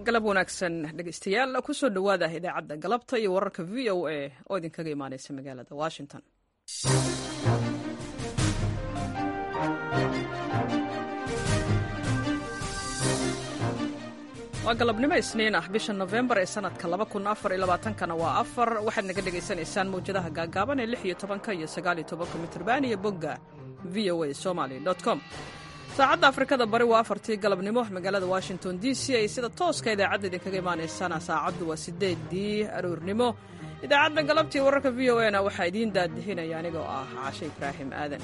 galab wanaagsan dhegeystayaal kusoo dhowaada idaacadda galabta iyo wararka v o a oo idinkaga imaaneysa magaalada washington waa galabnimo isniin ah bisha nofembar ee sanadka kana waa afar waxaad naga dhegaysanaysaan mawjadaha gaagaaban ee lix iyo tobanka iyo sagaaliyo tobanka mitrban iyo bogga v o a somaly com saacadda afrikada bari waa afartii galabnimo magaalada washington d c ay sida tooska idaacadda idinkaga imaanaysaan saacaddu waa sideedii aroornimo idaacadda galabtii wararka v o a na waxaa idiin daadihinaya anigoo ah caashe ibraahim aadan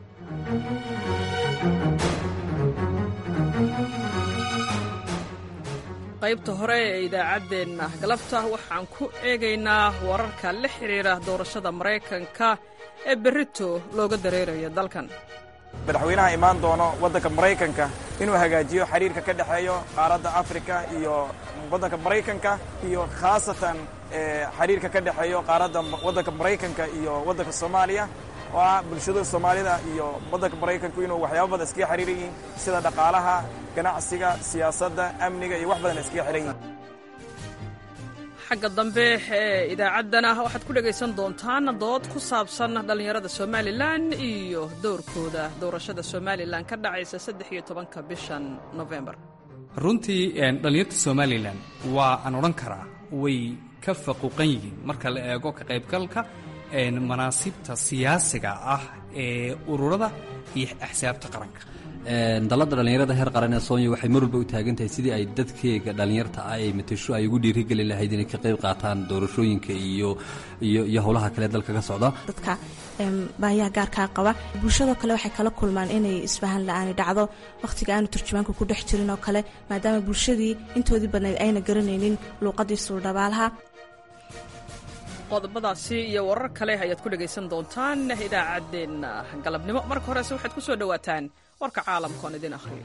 qaybta hore ee idaacaddeenna galabta waxaan ku eegaynaa wararka la xidhiira doorashada maraykanka ee berrito looga dareerayo dalkan madaxweynaha imaan doono waddanka maraykanka inuu hagaajiyo xiriirka ka dhexeeyo qaaradda afrika iyo waddanka maraykanka iyo khaasatan xiriirka ka dhexeeyo qaaradda waddanka maraykanka iyo waddanka soomaaliya oo ah bulshada soomaalida iyo waddanka maraykanku inuu waxyaaba badan iskaga xiriiran yihiin sida dhaqaalaha ganacsiga siyaasadda amniga iyo wax badan iskaga xihan yihiin xagga dambe ee idaacaddana waxaad ku dhegaysan doontaan dood ku saabsan dhallinyarada somalilan iyo dowrkooda doorashada somalilan ka dhacaysa saddex iyo tobanka bishan nofembar runtii dhallinyarta somalilan waa aan odhan karaa way ka faquuqan yihiin marka la eego ka qaybgalka manaasibta siyaasiga ah ee ururada iyo axsaabta qaranka dalladda dhallinyarada heer qaran ee soonya waxay mar walba u taagan tahay sidii ay dadkeega dhallinyarta ah ay matasho ay ugu dhiirigeli lahayd inay ka qayb qaataan doorashooyinka iyo iyo iyo howlaha kale dalka ka socda dadka baayaha gaarkaa qaba bulshadoo kale waxay kala kulmaan inay isfahan la-aani dhacdo wakhtiga aanu turjumaanka ku dhex jirin oo kale maadaama bulshadii intoodii badnayd ayna garanaynin luuqadii suuldhabaalaha qodobadaasi iyo warar kale ayaad ku dhegaysan doontaan idaacaddeenna galabnimo marka horese waxaad ku soo dhowaataan warka caalamka oon idin akhriyo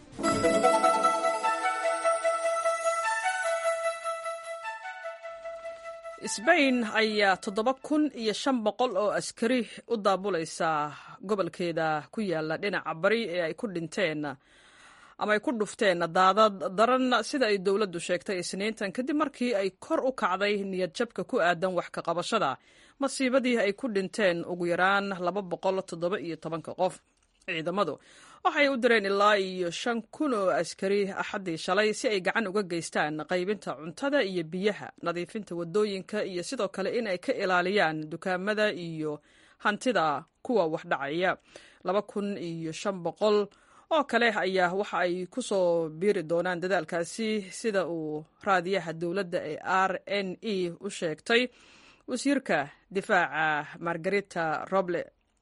sbain ayaa toddoba kun iyo shan boqol oo askari u daabulaysa gobolkeeda ku yaala dhinaca bari ee ay ku dhinteen ama ay ku dhufteen daadad daran sida ay dowladdu sheegtay isniintan kadib markii ay kor u kacday niyad jabka ku aadan wax ka qabashada masiibadii ay ku dhinteen ugu yaraan laba boqol toddoba iyo tobanka qof ciidamadu waxay u direen ilaa iyo shan kun oo askari axaddii shalay si ay gacan uga geystaan qaybinta cuntada iyo biyaha nadiifinta waddooyinka iyo sidoo kale in ay ka ilaaliyaan dukaamada iyo hantida kuwa wax dhacaya laba kun iyo shan boqol oo kale ayaa waxa ay ku soo biiri doonaan dadaalkaasi sida uu raadiyaha dowladda ee r n e u sheegtay wasiirka difaaca margarita roble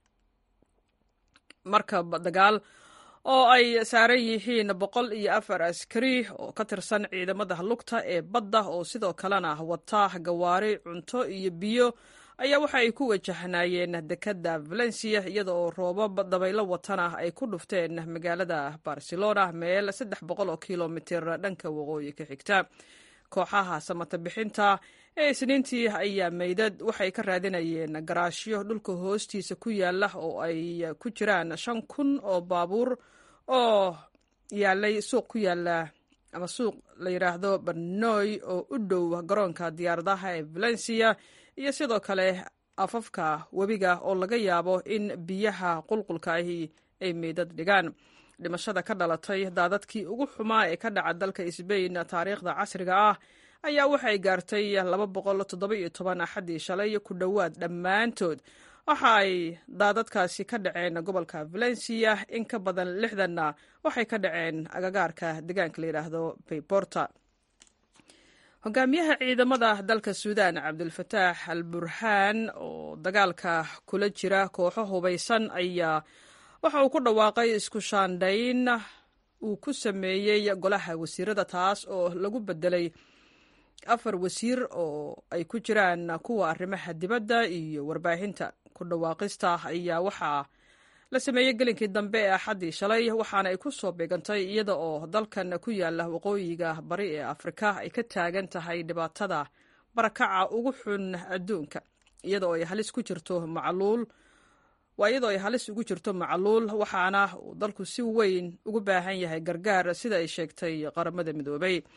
markab dagaal oo ay saaran yihiin boqol iyo afar askari oo ka tirsan ciidamada lugta ee badda oo sidoo kalena wata gawaari cunto iyo biyo ayaa waxa ay ku wajahnaayeen dekadda valencia iyada oo roobab dabaylo watana ay ku dhufteen magaalada barcelona meel saddex boqol oo kilomitir dhanka waqooyi ka xigta kooxaha samata bixinta ee isniintii ayaa meydad waxay ka raadinayeen garaashyo dhulka hoostiisa ku yaala oo ay ku jiraan shan kun oo baabuur oo yaalay suuq ku yaala ama suuq la yidhaahdo barnoy oo u dhow garoonka diyaaradaha ee valencia iyo sidoo kale afafka webiga oo laga yaabo in biyaha qulqulka ahi ay meydad dhigaan dhimashada ka dhalatay daadadkii ugu xumaa ee ka dhaca dalka sbain taariikhda casriga ah ayaa waxay gaartay laba boqol toddoba iyo toban axaddii shalay ku dhowaad dhammaantood waxa ay daadadkaasi ka dhaceen gobolka valencia in ka badan lixdanna waxay ka dhaceen agagaarka deegaanka la yidhaahdo bayborta hogaamiyaha ciidamada dalka suudaan cabdulfataax al burhaan oo dagaalka kula jira kooxo hubaysan ayaa waxa uu ku dhawaaqay isku shaandhayn uu ku sameeyey golaha wasiirada taas oo lagu bedelay afar wasiir oo ay ku jiraan kuwa arrimaha dibadda iyo warbaahinta ku dhawaaqista ayaa waxaa la sameeyey gelinkii dambe ee axaddii shalay waxaana ay ku soo beegantay iyada oo dalkan ku yaala waqooyiga bari ee afrika ay ka taagan tahay dhibaatada barakaca ugu xun adduunka iyada oo ay halis ku jirto macluul waa iyadoo ay halis ugu jirto macluul waxaana uu dalku si weyn ugu baahan yahay gargaar sida ay sheegtay qaramada midoobay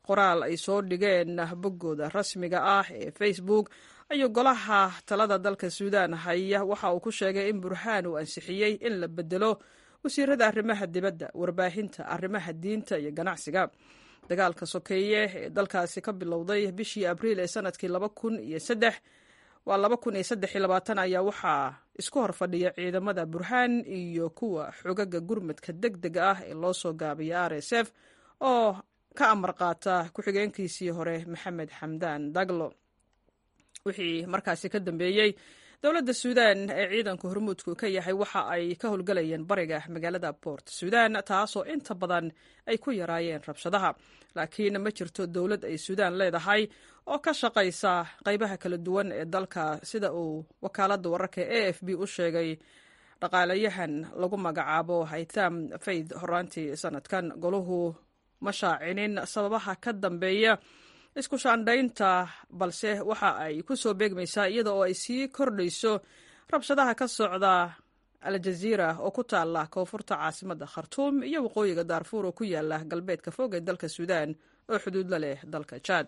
qoraal ay soo dhigeen boggooda rasmiga ah ee facebook ayuu golaha talada dalka suudaan haya waxa uu ku sheegay in burhaan uu ansixiyey in la bedelo wasiirada arrimaha dibadda warbaahinta arrimaha diinta iyo ganacsiga dagaalka sokeeye ee dalkaasi ka bilowday bishii abriil ee sanadkii laba kun iyo saddex waa laba kun iyo saddex iyo labaatan ayaa waxaa isku hor fadhiya ciidamada burhaan iyo kuwa xogaga gurmadka deg dega ah ee loo soo gaabiya r s f oo ka amar qaata ku-xigeenkiisii hore maxamed xamdaan daglo wixii markaasi ka dambeeyey dowladda suudaan ee ciidanka hormuudku ka yahay waxa ay ka howlgalayeen bariga magaalada port suudaan taasoo inta badan ay ku yaraayeen rabshadaha laakiin ma jirto dowlad ay suudaan leedahay oo ka shaqaysa qaybaha kala duwan ee dalka sida uu wakaaladda wararka e f b u sheegay dhaqaalayahan lagu magacaabo haytham fayd horaantii sanadkan goluhu ma shaacinin sababaha ka dambeeya isku shaandhaynta balse waxa ay ku soo beegmaysaa iyada oo ay sii kordhayso rabshadaha ka socda aljaziira oo ku taala koonfurta caasimadda khartuum iyo waqooyiga daarfuur oo ku yaala galbeedka fog ee dalka suudaan oo xuduud la leh dalka jaad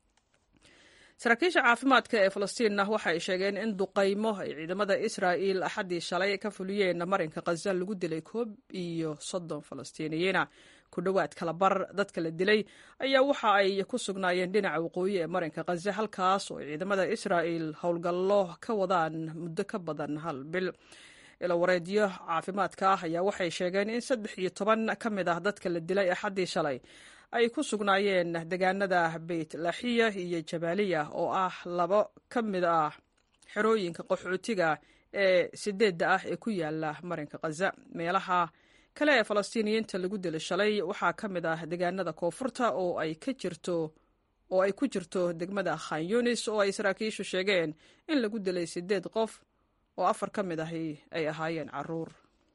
saraakiisha caafimaadka ee falastiinna waxa ay sheegeen in duqaymo ay ciidamada israa'il axaddii shalay ka fuliyeen marinka khaza lagu dilay koob iyo soddon falastiiniyiina ku dhowaad kala bar dadka la dilay ayaa waxa ay ku sugnaayeen dhinaca waqooyi ee marinka khaza halkaas oo ciidamada israa'il howlgallo ka wadaan muddo ka badan hal bil ilawareedyo caafimaadka ah ayaa waxay sheegeen in saddex iyo toban ka mid ah dadka la dilay axaddii shalay ay ku sugnaayeen deegaanada beyt laxiya iyo jabaaliya oo ah labo ka mid ah xerooyinka qaxootiga ee sideedda ah ee ku yaala marinka khaza meelaha kale ee falastiiniyiinta lagu dilay shalay waxaa ka mid ah deegaanada koonfurta oo ay ka jirto oo ay ku jirto degmada khan yunis oo ay saraakiishu sheegeen in lagu dilay sideed qof oo afar ka mid ahi ay ahaayeen caruur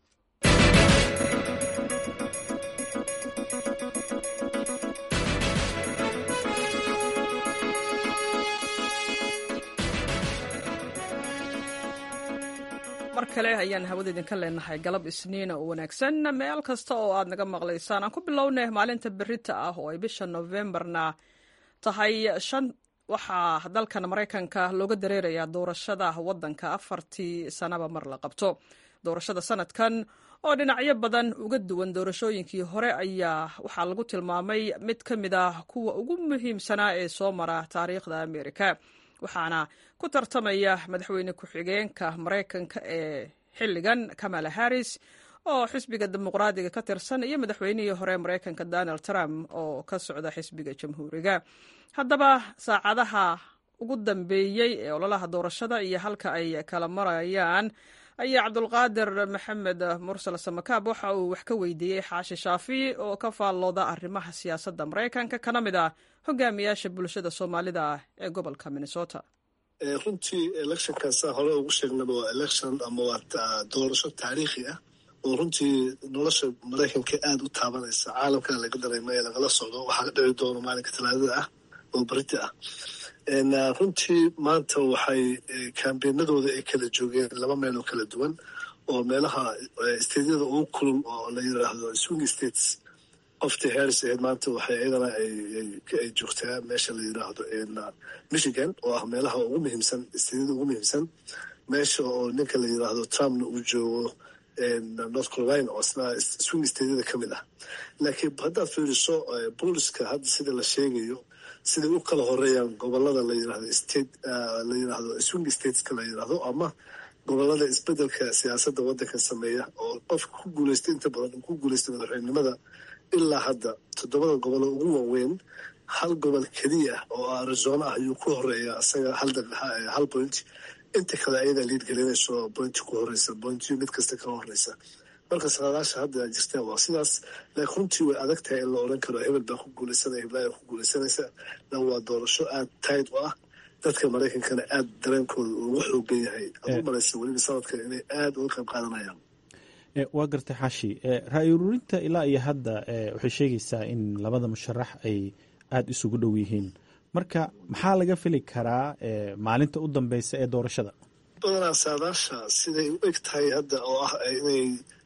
mar kale ayaan hawada idinka leenahay galab isniina oo wanaagsan meel kasta oo aad naga maqlaysaan aan ku bilownay maalinta berita ah oo ay bisha novembarna tahay shan waxaa dalkan maraykanka looga dareerayaa doorashada wadanka afartii sanaba mar la qabto doorashada sanadkan oo dhinacyo badan uga duwan doorashooyinkii hore ayaa waxaa lagu tilmaamay mid ka mid ah kuwa ugu muhiimsanaa ee soo mara taariikhda amerika waxaana ku tartamaya madaxweyne ku-xigeenka maraykanka ee xilligan kamala harris oo xisbiga dimuqraadiga ka tirsan iyo madaxweynihii hore maraykanka donald trump oo ka socda xisbiga jamhuuriga haddaba saacadaha ugu dambeeyey ee ololaha doorashada iyo halka ay kala marayaan ayaa cabdulqaadir maxamed mursal samakaab waxa uu wax ka weydiiyey xaashi shaafi oo ka faallooda arrimaha siyaasadda maraykanka kana mid ah hogaamiyaasha bulshada soomaalida ee gobolka minnesota runtii electionkaasa hore ugu sheegnaba waa election ama waa doorasho taariikhi ah oo runtii nolosha maraykanka aada u taabanaysa caalamkana laga dareemay ee lagala socdo waxaa ka dhici doono maalinka talaadada ah oo berita ah runtii maanta waxay kambeenadooda ay kala joogeen laba meel oo kala duwan oo meelaha stadyada ugu kulul oo la yiraahdo swing states qoftii harris ahayd maanta waxay iyadana ay joogtaa meesha la yiraahdo michigan oo ah meelaha ugu muhiimsan stadyada ugu muhiimsan meesha oo ninka la yiraahdo trumpna uu joogo north carolina oo isna swing stadyada ka mid ah laakiin haddaad fiiriso booliska hadda sida la sheegayo siday u kala horeeyaan gobolada la yirahdo state la yiraahdo swing stateska la yiraahdo ama gobolada isbedelka siyaasadda waddanka sameeya oo qofka ku guuleystay inta badan ku guuleystay madaxweynenimada ilaa hadda toddobada gobol ugu waaweyn hal gobol keliya oo arizona ah ayuu ku horeeya isaga hal point inta kale ayadaa liid gelinayso bointi ku horeysa bointiyo mid kasta kala horeysa marka saadaasha hadda jirta waa sidaas laakiin runtii way adag tahay in la oran karo hebel baa ku guuleysanaya heblaaya ku guuleysanaysa la waa doorasho aada tayd u ah dadka maraykankana aada dareenkooda ugu xoogan yahay aad u malaysa weliba sanadkan inay aada uga qayb qaadanayaan waa gartay xaashi ra-i ururinta ilaa iyo hadda waxay sheegaysaa in labada musharax ay aada isugu dhow yihiin marka maxaa laga fili karaa maalinta u dambeysa ee doorashada badanaa saadaasha siday u eg tahay hadda oo ah inay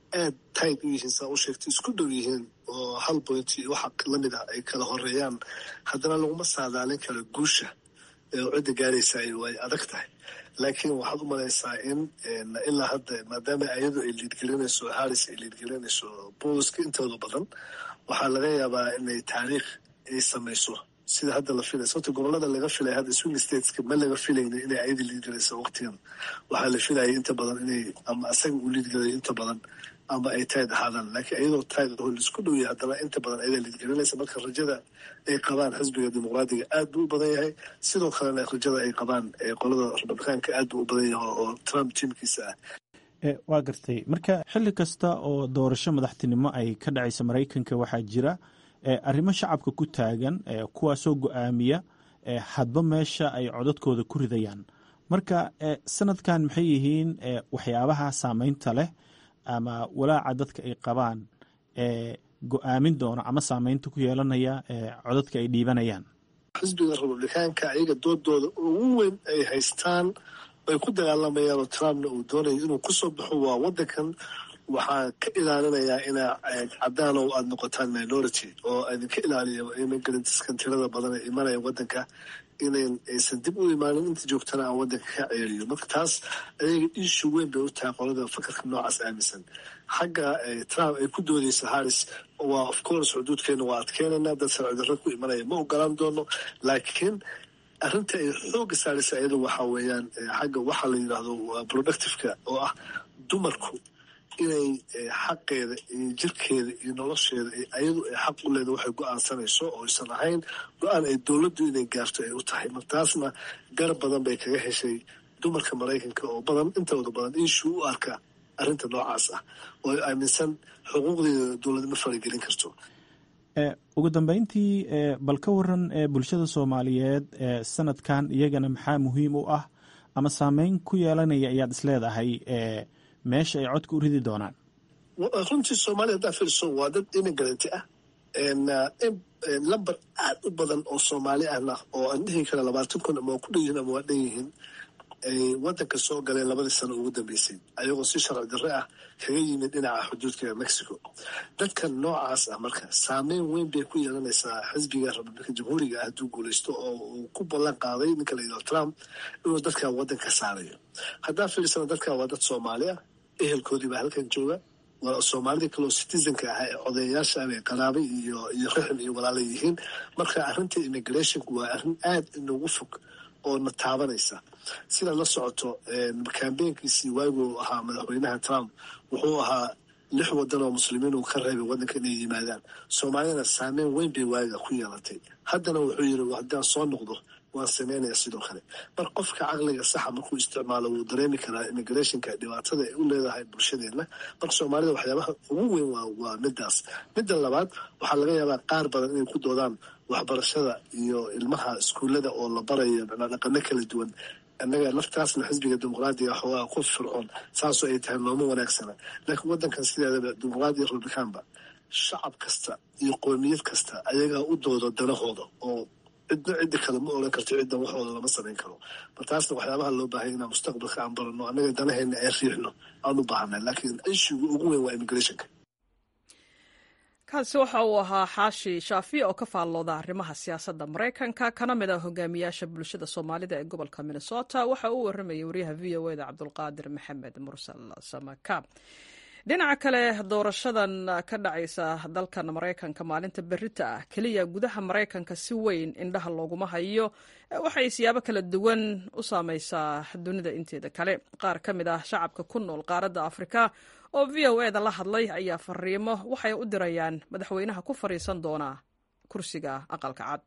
aad tayd u yihiin saa u sheegtay isku dhow yihiin oo hal point iyo waxa lamid ah ay kala horeeyaan haddana laguma saadaalin karo guusha oo cidda gaaraysa way adag tahay laakiin waxaad u malaysaa in ilaa hadda maadaama ayadu ay liidgelinayso haris ay liidgelinayso booliska intooda badan waxaa laga yaabaa inay taariikh ay samayso sida hadda la filay sababta gobolada laga filay hadda swing stateska ma laga filayna inay ayada liidgelayso waqtigan waxaa la filayay inta badan inay ama asaga uu liidgelayo inta badan ama ay tayd ahaadaan laakiin iyadoo tayd oo laisku dhowya haddana inta badan ayadaa liidgelinaysa marka rajada ay qabaan xisbiga dimuqraadiga aad buu u badan yahay sidoo kalena rajada ay qabaan qolada republikaanka aad buu u badan yahay oo trump tiimkiisa ah waa gartay marka xilli kasta oo doorasho madaxtinimo ay ka dhacaysa maraykanka waxaa jira arrimo shacabka ku taagan kuwaasoo go-aamiya hadba meesha ay codadkooda ku ridayaan marka sanadkan maxay yihiin waxyaabaha saameynta leh ama walaaca dadka ay qabaan go-aamin doona ama saameynta ku yeelanaya codadka ay dhiibanayaan xisbiga republikaanka ayaga doodooda ugu weyn ay haystaan ay ku dagaalamayaan oo trumpna uu doonayo inuu kusoo baxo waa wadankan waxaa ka ilaalinayaa inaa cadaan oo aada noqotaan minority oo idinka ilaaliya immigrantska tirada badan ee imanaya wadanka inayn aysan dib u imaanin inta joogtana aan wadanka ka ceeriyo marka taas ayaga ishu weyn bay u tahay qolada fakarka noocaas aaminsan xagga trump ay ku doodeysa harris waa of course xuduudkeena waa adkeenaynaa dad sharcidarro ku imanaya ma ogolaan doono laakiin arrinta ay xooga saaraysa iyada waxaa weeyaan xagga waxaa la yidhaahdo productiveka oo ah dumarku inay xaqeeda iyo jirkeeda iyo nolosheeda ayadu ay xaq u leeda waxay go-aansanayso oo aysan ahayn go-aan ay dowladdu inay gaarto ay u tahay martaasna garab badan bay kaga heshay dumarka maraykanka oo badan intooda badan inshuu u arka arrinta noocaas ah oo ay aaminsan xuquuqdeeda dowladnimo faragelin karto ugu dambeyntii bal ka waran bulshada soomaaliyeed sanadkan iyagana maxaa muhiim u ah ama saameyn ku yeelanaya ayaad isleedahay meesha ay codka u ridi doonaan runtii soomaaliya haddaa fiirso waa dad imigranti ah lamber aad u badan oo soomaali ahna oo aan dhihi kara labaatan kun ama waa ku dhan yihiin ama waa dhan yihiin ay wadanka soo galeen labadii sano ugu dambeysay ayagoo si sharci darre ah kaga yimid dhinaca xuduudka mexico dadkan noocaas ah marka saameyn weyn bay ku yeelanaysaa xisbiga republika jamhuuriga ah hadduu guuleysto oo uu ku ballan qaaday ninka la yidhaho trump inuu dadkan wadanka saarayo haddaa fiirsana dadkan waa dad soomaali ah ehelkoodii baa halkan jooga waa soomaalida kaleo citizenka ah ee odayayaasha abay qaraabay iyo iyo rixim iyo walaala yihiin marka arrinta immigrationku waa arrin aad inoogu fog oo na taabanaysa sidaad la socoto kambeynkiisii waaguu ahaa madaxweynaha trump wuxuu ahaa lix wadan oo muslimiin uu ka reebay wadanka inay yimaadaan soomaaliyana saameyn weyn bay waaga ku yeelatay haddana wuxuu yiri haddaan soo noqdo waan sameynaya sidoo kale mar qofka caqliga saxa markuu isticmaalo wuu dareemi karaa immigrationka dhibaatada ay u leedahay bulshadeenna marka soomaalida waxyaabaha ugu weyn waa midaas midda labaad waxaa laga yaabaa qaar badan inay ku doodaan waxbarashada iyo ilmaha iskuullada oo la barayo dhaqano kala duwan annaga laftaasna xisbiga dimuqraadiga xoogaa ku fircoon saasoo ay tahay looma wanaagsana laakiin wadankan sideedaba dimuqraadiya republikaanba shacab kasta iyo qoomiyad kasta ayagaa u dooda danahooda oo cidna cidda kale ma oran karto ciddan waxooda lama samayn karo martaasna waxyaabaha loo baahanya inaan mustaqbalka aan barano annaga danaheena ay riixno aan u baahanay laakiin ishiga ugu weyn waa immigrationka kaasi waxa uu ahaa xaashi shaafi oo ka faallooda arrimaha siyaasadda maraykanka kana mid ah hogaamiyaasha bulshada soomaalida ee gobolka minnesota waxa uu waramayay wariyaha v o eda cabdulqaadir maxamed mursal samaka dhinaca kale doorashadan ka dhacaysa dalkan maraykanka maalinta berita ah keliya gudaha maraykanka si weyn indhaha looguma hayo waxay siyaabo kala duwan u saameysaa dunida inteeda kale qaar ka mid ah shacabka ku nool qaaradda afrika oo v o eda la hadlay ayaa fariimo waxay u dirayaan madaxweynaha ku fadhiisan doona kursiga aqalka cad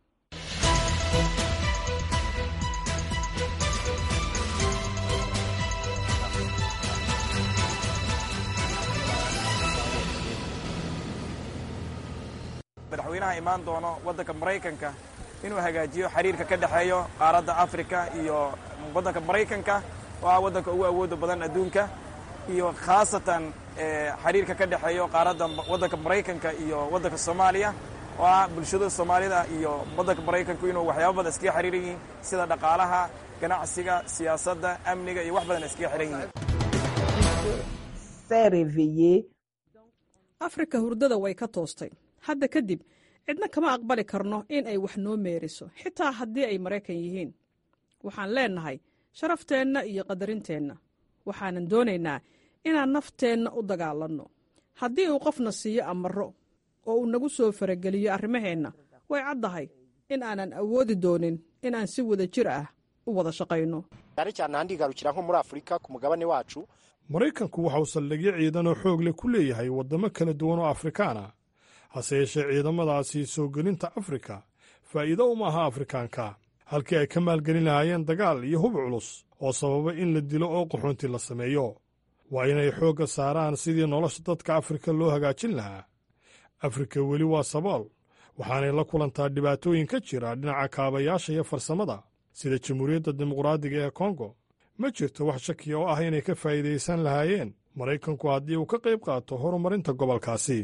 madaxweynaha imaan doono waddanka maraykanka inuu hagaajiyo xiriirka ka dhexeeyo qaaradda afrika iyo waddanka maraykanka oo ah waddanka ugu awooda badan adduunka iyo khaasatan xiriirka ka dhexeeyo qaaradda waddanka maraykanka iyo waddanka soomaaliya oo ah bulshada soomaalida iyo waddanka maraykanku inuu waxyaaba badan iskaga xiriiran yihiin sida dhaqaalaha ganacsiga siyaasadda amniga iyo wax badan iskaga xiran yihiin s'est réveillée. afrika hurdada way ka toostay hadda kadib cidna kama aqbali karno in ay wax noo meeriso xitaa haddii ay maraykan yihiin waxaan leennahay sharafteenna iyo qadarinteenna waxaanan doonaynaa inaan nafteenna u dagaalanno haddii uu qofna siiyo amarro oo uu nagu soo farageliyo arrimaheenna way caddahay in aanan awoodi doonin inaan si wada jir ah u wada shaqayno cyane cyane ahandi igarukira nko muri afurika ku mugabane wacu maraykanku waxa uu saldhigyo ciidan oo xoog leh ku leeyahay waddamo kala duwan oo afrikaan ah hase yeeshee ciidamadaasi soo gelinta afrika faa'iido uma aha afrikaanka halkii ay ka maalgelin lahaayeen dagaal iyo hub culus oo sababa in la dilo oo qaxoonti la sameeyo waa inay xoogga saaraan sidii nolosha dadka afrika loo hagaajin lahaa afrika weli waa sabool waxaanay la kulantaa dhibaatooyin ka jira dhinaca kaabayaasha iyo farsamada sida jamhuuriyadda dimuqraadiga ee kongo ma jirto wax shakiya oo ah inay ka faa'iidaysan lahaayeen maraykanku haddii uu ka qayb qaato horumarinta gobolkaasi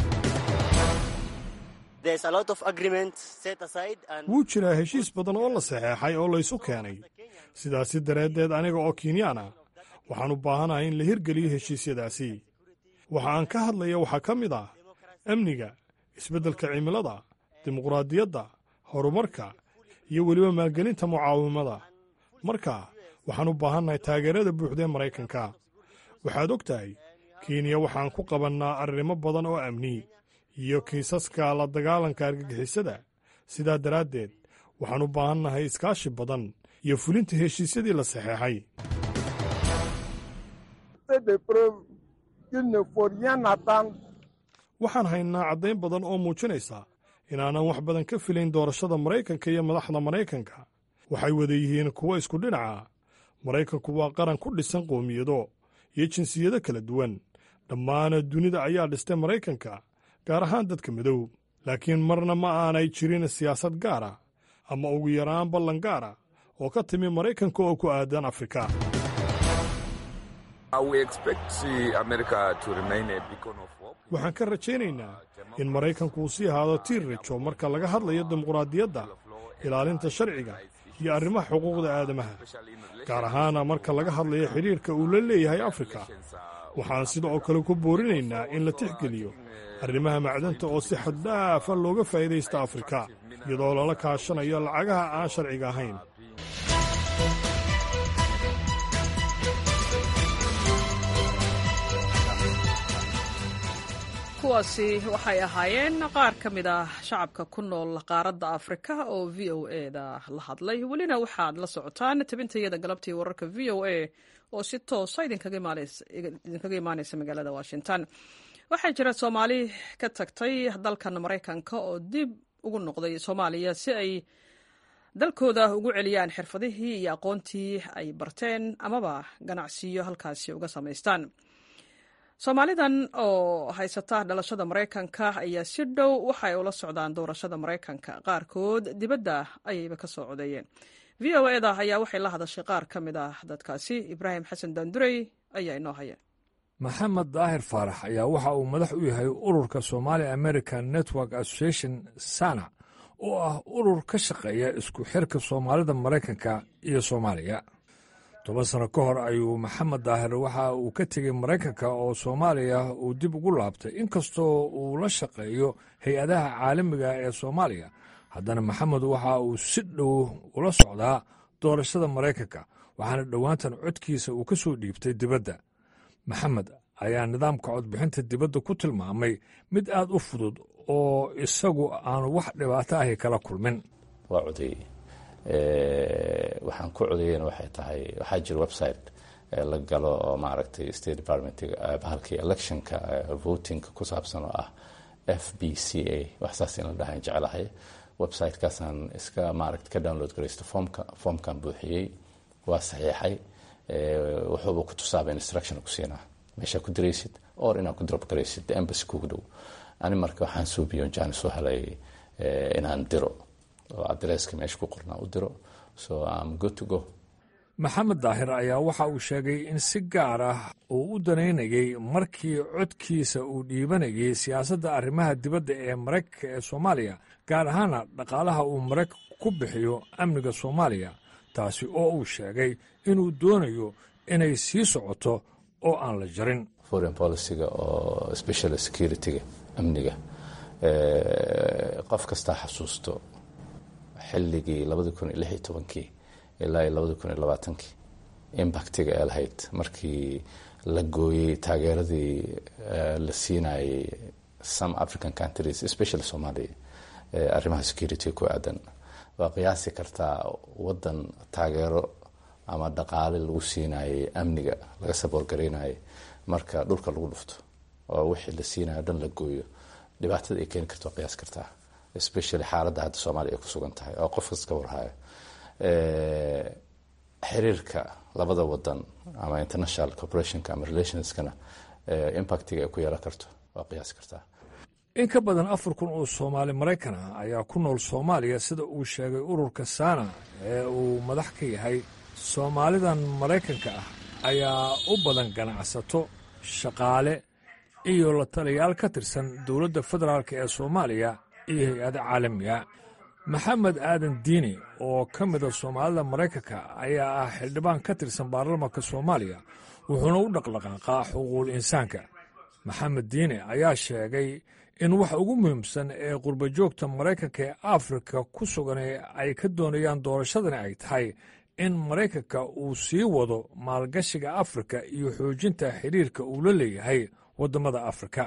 wuu jiraa heshiis badan oo la saxeexay oo laysu keenay sidaasi daraaddeed aniga oo kinyaan ah waxaan u baahanahay in la hirgeliyo heshiisyadaasi waxa aan ka hadlaya waxaa ka mid ah amniga isbeddelka cimilada dimuqraadiyadda horumarka iyo weliba maalgelinta mucaawimada marka waxaan u baahannahay taageerada buuxda ee maraykanka waxaad og tahay kenya waxaan ku qabannaa arrimo badan oo amni iyo kiisaska la dagaalanka argagixisada sidaa daraaddeed waxaan u baahannahay iskaashi badan iyo fulinta heshiisyadii la saxeexay waxaan haynaa caddayn badan oo muujinaysa inaanan wax badan ka filayn doorashada maraykanka iyo madaxda maraykanka waxay wada yihiin kuwo isku dhinaca maraykanku waa qaran ku dhisan qoomiyado iyo jinsiyado kala duwan dhammaana dunida ayaa dhistay maraykanka gaar ahaan dadka madow laakiin marna ma aanay jirin siyaasad gaara ama ugu yaraan ballan gaara oo ka timi maraykanka oo ku aadan afrika waxaan ka rajaynaynaa in maraykanku uu sii ahaado tiir rajo marka laga hadlayo dimuqraadiyadda ilaalinta sharciga iyo arrimaha xuquuqda aadamaha gaar ahaana marka laga hadlayo xidhiirka uu la leeyahay afrika waxaan sidoo kale ku boorinaynaa in la tixgeliyo arrimaha macdanta oo si xaddhaafa looga faa'iidaysta afrika iyadoo lala kaashanayo lacagaha aan sharciga ahayn kuwaasi waxay ahaayeen qaar ka mid ah shacabka ku nool qaaradda afrika oo v o e da la hadlay welina waxaad la socotaan tabintayada galabtii wararka v o a oo si toosa idinkaga imaaneysa magaalada washington waxaa jira soomaali ka tagtay dalkan maraykanka oo dib ugu noqday soomaaliya si ay dalkooda ugu celiyaan xirfadihii iyo aqoontii ay barteen amaba ganacsiyo halkaasi uga samaystaan soomaalidan oo haysata dhalashada maraykanka ayaa si dhow waxay ula socdaan doorashada maraykanka qaarkood dibadda ayayba ka soo codeeyeen v o eda ayaa waxay la hadashay qaar ka mid ah dadkaasi ibraahim xasan daandurey ayaa inoo haya maxamed daahir faarax ayaa waxa uu madax u yahay ururka somali american network association sana oo ah urur ka shaqeeya isku xirka soomaalida maraykanka iyo soomaaliya toban sano ka hor ayuu maxamed daahir waxa uu ka tegey maraykanka oo soomaaliya uu dib ugu laabtay inkastoo uu la shaqeeyo hay-adaha caalamiga ee soomaaliya haddana maxamed waxa uu si dhow ula socdaa doorashada maraykanka waxaana dhowaantan codkiisa uu ka soo dhiibtay dibadda maxamed ayaa nidaamka codbixinta dibadda ku tilmaamay mid aad u fudud oo isagu aanu wax dhibaato ahi kala kulmin waa codeeyey waxaan ku codeyena waxay tahay waxaa jira website la galo oo maaragtay state department bahalkii electionka votingka ku saabsan oo ah f b c a wax saas in la dhahan jecelahay websitekaasaan iska maaragta ka download garaysto foomka foomkan buuxiyey waa saxiixay wuxuuba ku tusaaba instruction ku siinaa meeshaa ku diraysid or inaad ku drop garaysid embassy kugu dhow ani marka waxaan suubiyo jaan soo helay inaan diro oo adresska meesha ku qornaa u diro so am good to go maxamed daahir ayaa waxa uu sheegay in si gaar ah uu u danaynayay markii codkiisa uu dhiibanayay siyaasadda arrimaha dibadda ee maraykanka ee soomaaliya gaar ahaana dhaqaalaha uu maraykanku ku bixiyo amniga soomaaliya taasi oo uu sheegay inuu doonayo inay sii socoto oo aan la jarin foreign policyga oo special securityga amniga qof kastaa xasuusto xilligii labadi kun iyo lix iyo tobankii ilaa iyo labadi kun iyo labaatankii impactiga ee lahayd markii la gooyey taageeradii la siinayay some african countries especially somalia arrimaha security ku aadan waa qiyaasi kartaa wadan taageero ama dhaqaale lagu siinayay amniga laga saboorgaraynayay marka dhulka lagu dhufto oo wixii la siinayo dhan la gooyo dhibaatada ay keeni karto waa qiyaas kartaa especially xaaladda hadda soomaaliya ay ku sugan tahay oo qof kasta ka warhayo xiriirka labada wadan ama international corporationka ama relationskana impactiga ay ku yeelan karto waa qiyaasi kartaa in ka badan afar kun oo soomaali maraykan ah ayaa ku nool soomaaliya sida uu sheegay ururka saana ee uu madax ka yahay soomaalidan maraykanka ah ayaa u badan ganacsato shaqaale iyo la taliyaal ka tirsan dowladda federaalk ee soomaaliya iyo hay-ada caalamiga maxamed aadan diini oo ka mida soomaalida maraykanka ayaa ah xildhibaan ka tirsan baarlamanka soomaaliya wuxuuna u dhaqdhaqaaqaa xuquuqul insaanka maxamed diini ayaa sheegay in waxa ugu muhiimsan ee qurbajoogta maraykanka ee afrika ku sugan ay ka doonayaan doorashadani ay tahay in maraykanka uu sii wado maalgashiga afrika iyo xoojinta xidhiirka uu la leeyahay waddamada afrika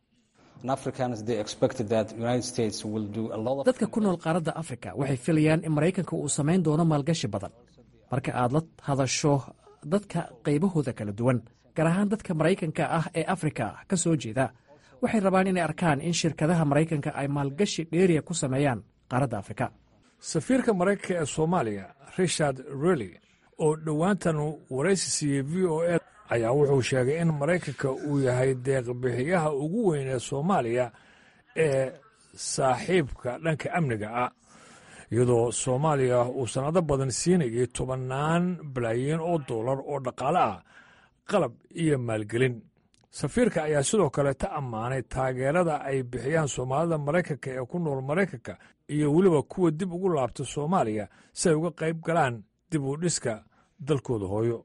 dadka ku nool qaaradda afrika waxay filayaan in maraykanka uu samayn doono maalgashi badan marka aad la hadasho dadka qaybahooda kala duwan gaar ahaan dadka maraykanka ah ee afrika ka soo jeeda waxay rabaan inay arkaan in shirkadaha maraykanka ay maalgashi dheeriya ku sameeyaan qaaradda afrika safiirka maraykanka ee soomaaliya richard rely oo dhowaantan waraysi siiyey v o a ayaa wuxuu sheegay in maraykanka uu yahay deeqbixiyaha ugu weyn ee soomaaliya ee saaxiibka dhanka amniga ah iyadoo soomaaliya uu sannado badan siinayay tobannaan balaayiin oo dollar oo dhaqaale ah qalab iyo maalgelin safiirka ayaa sidoo kale ta ammaanay taageerada ay bixiyaan soomaalida maraykanka ee ku nool maraykanka iyo weliba kuwa dib ugu laabta soomaaliya si ay uga qayb galaan dib u dhiska dalkooda hooyo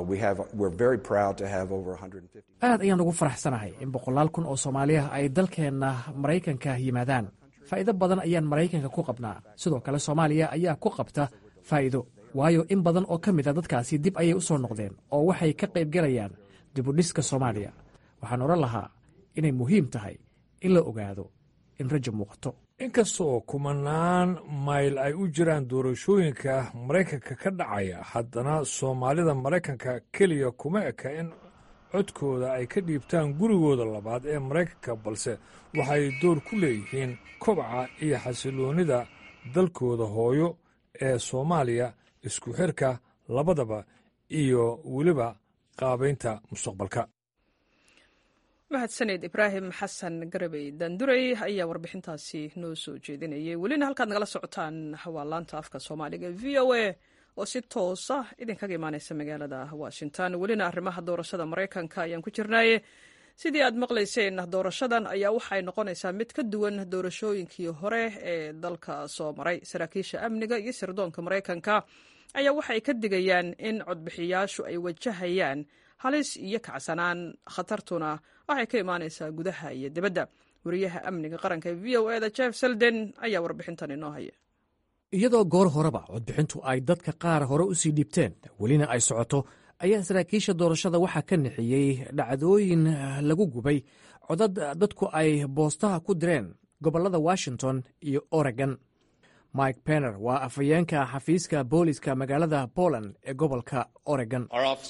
aad ayaan ugu faraxsanahay in boqolaal kun oo soomaaliya ay dalkeenna maraykanka yimaadaan faa'iido badan ayaan maraykanka ku qabnaa sidoo kale soomaaliya ayaa ku qabta faa'iido waayo in badan oo ka mid a dadkaasi dib ayay u soo noqdeen oo waxay ka qaybgelayaan dibudhiska soomaaliya waxaan odhan lahaa inay muhiim tahay in la ogaado in rajo muuqato inkastoo kumanaan mayl ay u jiraan doorashooyinka maraykanka ka dhacaya haddana soomaalida maraykanka keliya kuma eka in codkooda ay ka dhiibtaan gurigooda labaad ee maraykanka balse waxay door ku leeyihiin kobaca iyo xasiloonnida dalkooda hooyo ee soomaaliya isku xirka labadaba iyo weliba qaabaynta mustaqbalka mahadsaneed ibraahim xasan garabey dandurey ayaa warbixintaasi noo soo jeedinayay welina halkaad nagala socotaan waa laanta afka soomaaliga v o a oo si toosa idinkaga imaaneysa magaalada washington welina arrimaha doorashada maraykanka ayaan ku jirnaaye sidii aad maqlayseen doorashadan ayaa waxay noqonaysaa mid ka duwan doorashooyinkii hore ee dalka soo maray saraakiisha amniga iyo sirdoonka maraykanka ayaa waxay ka digayaan in codbixiyaashu ay wajahayaan halis iyo kacsanaan khatartuna waxay ka imaanaysaa gudaha iyo dibadda wariyaha amniga qaranka v o eda jeff selden ayaa warbixintan inoo haya iyadoo goor horeba codbixintu ay dadka qaar hore u sii dhiibteen welina ay socoto ayaa saraakiisha doorashada waxaa ka nixiyey dhacdooyin lagu gubay codad dadku ay boostaha ku direen gobollada washington iyo oregon mike penner waa afhayeenka xafiiska booliska magaalada poland ee gobolka oregon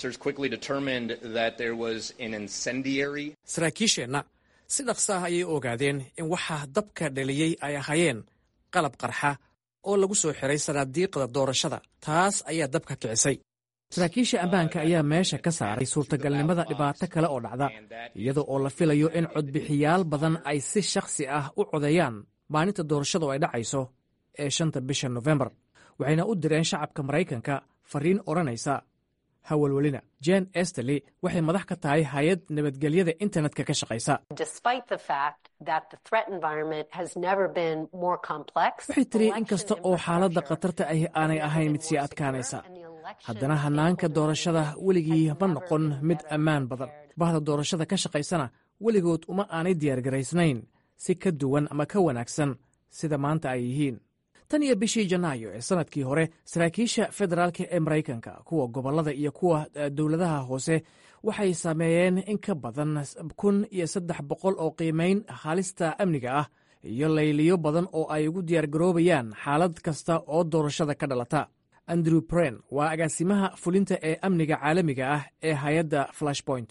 saraakiisheenna si dhaqsa ah ayay ogaadeen in waxa dabka dhaliyey ay ahaayeen qalab qarxa oo lagu soo xiray sanaadiiqda doorashada taas ayaa dabka kicisay saraakiisha ammaanka ayaa meesha ka saaray suurtagalnimada dhibaato kale oo dhacda iyada oo la filayo in codbixiyaal badan ay si shakhsi ah u codeeyaan maalinta doorashadu ay dhacayso ee shanta bisha nofembar waxayna u direen shacabka maraykanka fariin odhanaysa hawalwelina jen esterley waxay madax ka tahay hay-ad nabadgelyada internetka ka shaqaysa waxay tiri in kasta oo xaaladda khatarta ahi aanay ahayn mid sii adkaanaysa haddana hannaanka doorashada weligii ma noqon mid ammaan badan bahda doorashada ka shaqaysana weligood uma aanay diyaargaraysnayn si ka duwan ama ka wanaagsan sida maanta ay yihiin tan iyo bishii janaayo ee sannadkii hore saraakiisha federaalka ee maraykanka kuwa gobollada iyo kuwa dowladaha hoose waxay sameeyeen in ka badan kun iyo saddex boqol oo qiimayn halista amniga ah iyo layliyo badan oo ay ugu diyaargaroobayaan xaalad kasta oo doorashada ka dhalata andrew bren waa agaasimaha fulinta ee amniga caalamiga ah ee hay-adda flashpoint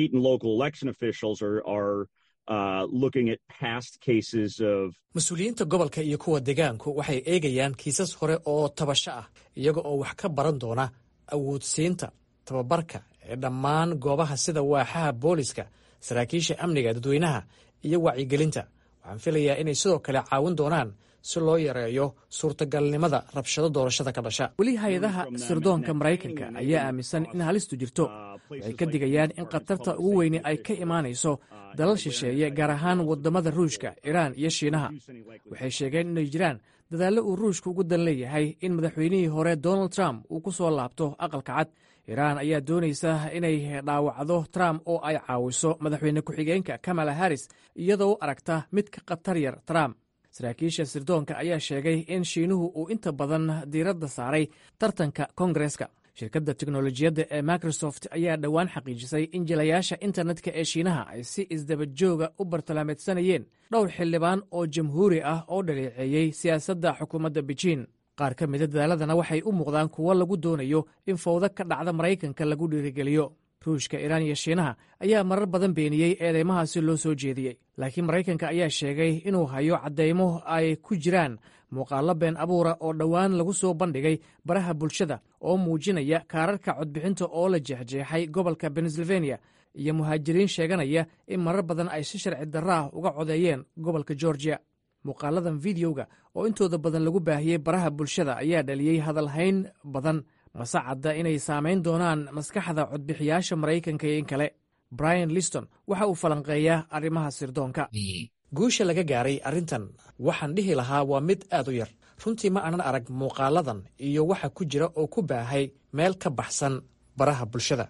mas-uuliyiinta gobolka iyo kuwa degaanku waxay eegayaan kiisas hore oo tabasho ah iyaga oo wax ka baran doona awoodsiinta tababarka ee dhammaan goobaha sida waaxaha booliska saraakiisha amniga dadweynaha iyo wacyigelinta waxaan filayaa inay sidoo kale caawin doonaan si loo yareeyo suurtagalnimada rabshado doorashada ka dhasha weli hay-adaha sirdoonka maraykanka ayaa aaminsan in halistu jirto waxay ka digayaan in khatarta ugu weyni ay ka imaanayso dalal shisheeye gaar ahaan waddamada ruushka iraan iyo shiinaha waxay sheegeen inay jiraan dadaallo uu ruushka ugu dan leeyahay in madaxweynihii hore donald trump uu ku soo laabto aqalka cad iraan ayaa doonaysa inay dhaawacdo trump oo ay caawiso madaxweyne ku-xigeenka kamala harris iyadoo aragta mid ka khatar yar trump saraakiisha sirdoonka ayaa sheegay in shiinuhu uu inta badan diiradda saaray tartanka kongareska shirkadda teknolojiyadda ee microsoft ayaa dhowaan xaqiijisay in jilayaasha internetka ee shiinaha ay si isdabajooga u bartilmaameedsanayeen dhowr xildhibaan oo jamhuuri ah oo dhaleeceeyey siyaasadda xukuumadda bejiin qaar ka mida dadaaladana waxay u muuqdaan kuwo lagu doonayo in fawdo ka dhacda maraykanka lagu dhiirigeliyo ruushka iraan iyo shiinaha ayaa marar badan beeniyey eedeymahaasi loo soo jeediyey laakiin maraykanka ayaa sheegay inuu hayo caddaymo ay ku jiraan muuqaallo been abuura oo dhowaan lagu soo bandhigay baraha bulshada oo muujinaya kaararka codbixinta oo la jeexjeexay gobolka pennsylvania iyo muhaajiriin sheeganaya in marar badan ay si sharci darro ah uga codeeyeen gobolka georgia muuqaaladan videoga oo intooda badan lagu baahiyey baraha bulshada ayaa dhaliyey hadalhayn badan mase cadda inay saamayn doonaan maskaxda codbixiyaasha maraykanka iyo in kale brian liston waxa uu falanqeeyaa arrimaha sirdoonka guusha laga gaaray arrintan waxaan dhihi lahaa waa mid aad u yar runtii ma aanan arag muuqaaladan iyo waxa ku jira oo ku baahay meel ka baxsan baraha bulshada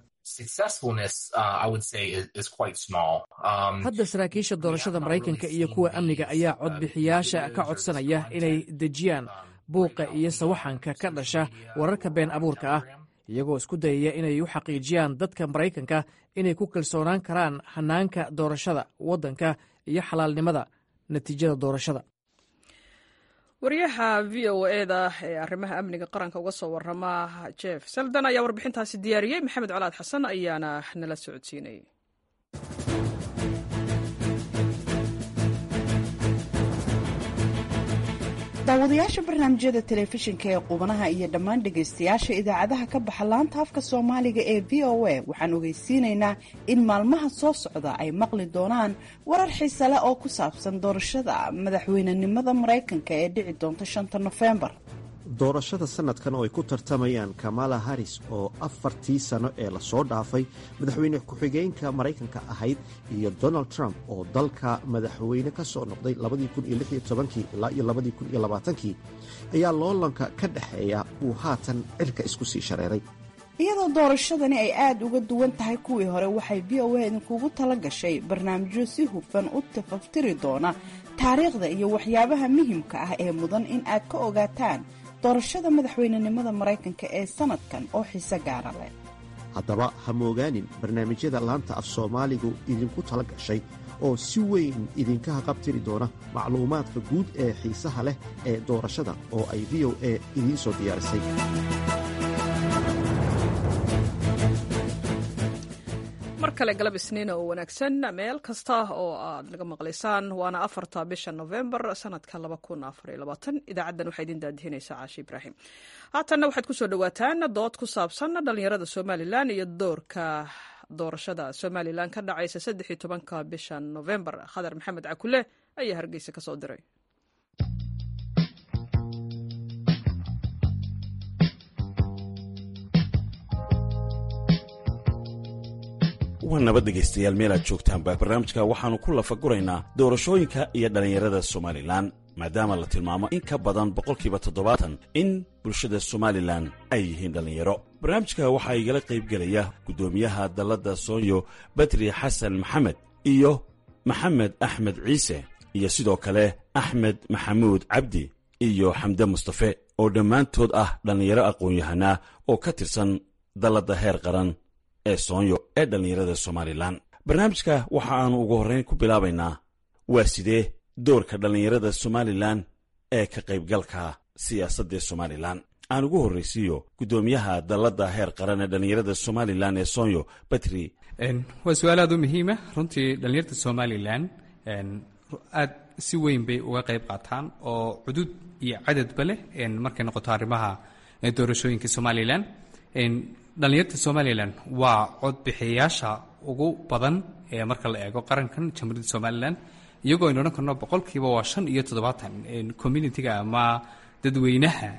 hadda saraakiisha doorashada maraykanka iyo kuwa amniga ayaa codbixiyaasha ka codsanaya inay dejiyaan buuqa iyo sawaxanka ka dhasha wararka been abuurka ah iyagoo isku dayaya inay u xaqiijiyaan dadka maraykanka inay ku kalsoonaan karaan hanaanka doorashada waddanka iyo xalaalnimada natiijada doorashada wariyaha v o eda ee arrimaha amniga qaranka uga soo warama jeff seldan ayaa warbixintaasi diyaariyey maxamed colaad xasan ayaana nala socodsiinayay daawadayaasha barnaamijyada telefishinka ee qubanaha iyo dhammaan dhegaystayaasha idaacadaha ka baxa laanta afka soomaaliga ee v o a waxaan ogeysiinaynaa in maalmaha soo socda ay maqli doonaan warar xiise leh oo ku saabsan doorashada madaxweynenimada maraykanka ee dhici doonta shanta nofembar doorashada sanadkan oo ay ku tartamayaan kamala haris oo afartii sano ee lasoo dhaafay madaxweyne ku-xigeenka maraykanka ahayd iyo donald trump oo dalka madaxweyne ka soo noqday ilaa iyo kii ayaa loolanka ka dhexeeya uu haatan cirka isku sii shareeray iyadoo doorashadani ay aada uga duwan tahay kuwii hore waxay v o a idinkugu tala gashay barnaamijyo si hufan u tafaftiri doona taariikhda iyo waxyaabaha muhimka ah ee mudan in aad ka ogaataan doorashada madaxweynenimada maraykanka ee sanadkan oo xiise gaara leh haddaba ha moogaanin barnaamijyada laanta af soomaaligu idinku tala gashay oo si weyn idinka haqabtiri doona macluumaadka guud ee xiisaha leh ee doorashada oo ay v o a idiin soo diyaarisay mar kale galab isniina oo wanaagsan meel kasta oo aad naga maqlaysaan waana afarta bisha novembar sanadka idaacaddan waxaa idin daadihinaysaa caashi ibraahim haatanna waxaad kusoo dhawaataan dood ku saabsan dhallinyarada somalilan iyo doorka doorashada somalilan ka dhacaysa saddex iyo tobanka bisha novembar khadar maxamed cakule ayaa hargeysa kasoo diray waa nabad dhegaystayaal meel aad joogtaanba barnaamijka waxaannu ku lafaguraynaa doorashooyinka iyo dhallinyarada somalilan maadaama la tilmaamo in ka badan boqolkiiba toddobaatan in bulshada somalilan ay yihiin dhallinyaro barnaamijka waxaa igala qaybgelaya guddoomiyaha dalladda soonyo badri xasan maxamed iyo maxamed axmed ciise iyo sidoo kale axmed maxamuud cabdi iyo xamde mustafe oo dhammaantood ah dhallinyaro aqoon-yahanaa oo ka tirsan dalladda heer qaran ee soonyo ee dhallinyarada somalilan barnaamijka waxa aannu ugu horrayn ku bilaabaynaa waa sidee doorka dhallinyarada somalilan ee ka qaybgalka siyaasadda somalilan aan ugu horraysiiyo guddoomiyaha dalladda heer qaran ee dhallinyarada somalilan ee soonyo batri waa su-aal aad u muhiima runtii dhallinyarta somalilan aad si weyn bay uga qayb qaataan oo cudud iyo cadadba leh markay noqoto arrimaha doorashooyinka somalilan dhallinyarta somalilan waa codbixiyayaasha ugu badan ee marka la eego qarankan jamhuuriyadda somalilan iyagoo aynu odhan karno boqolkiiba waa shan iyo toddobaatan communitiga ama dadweynaha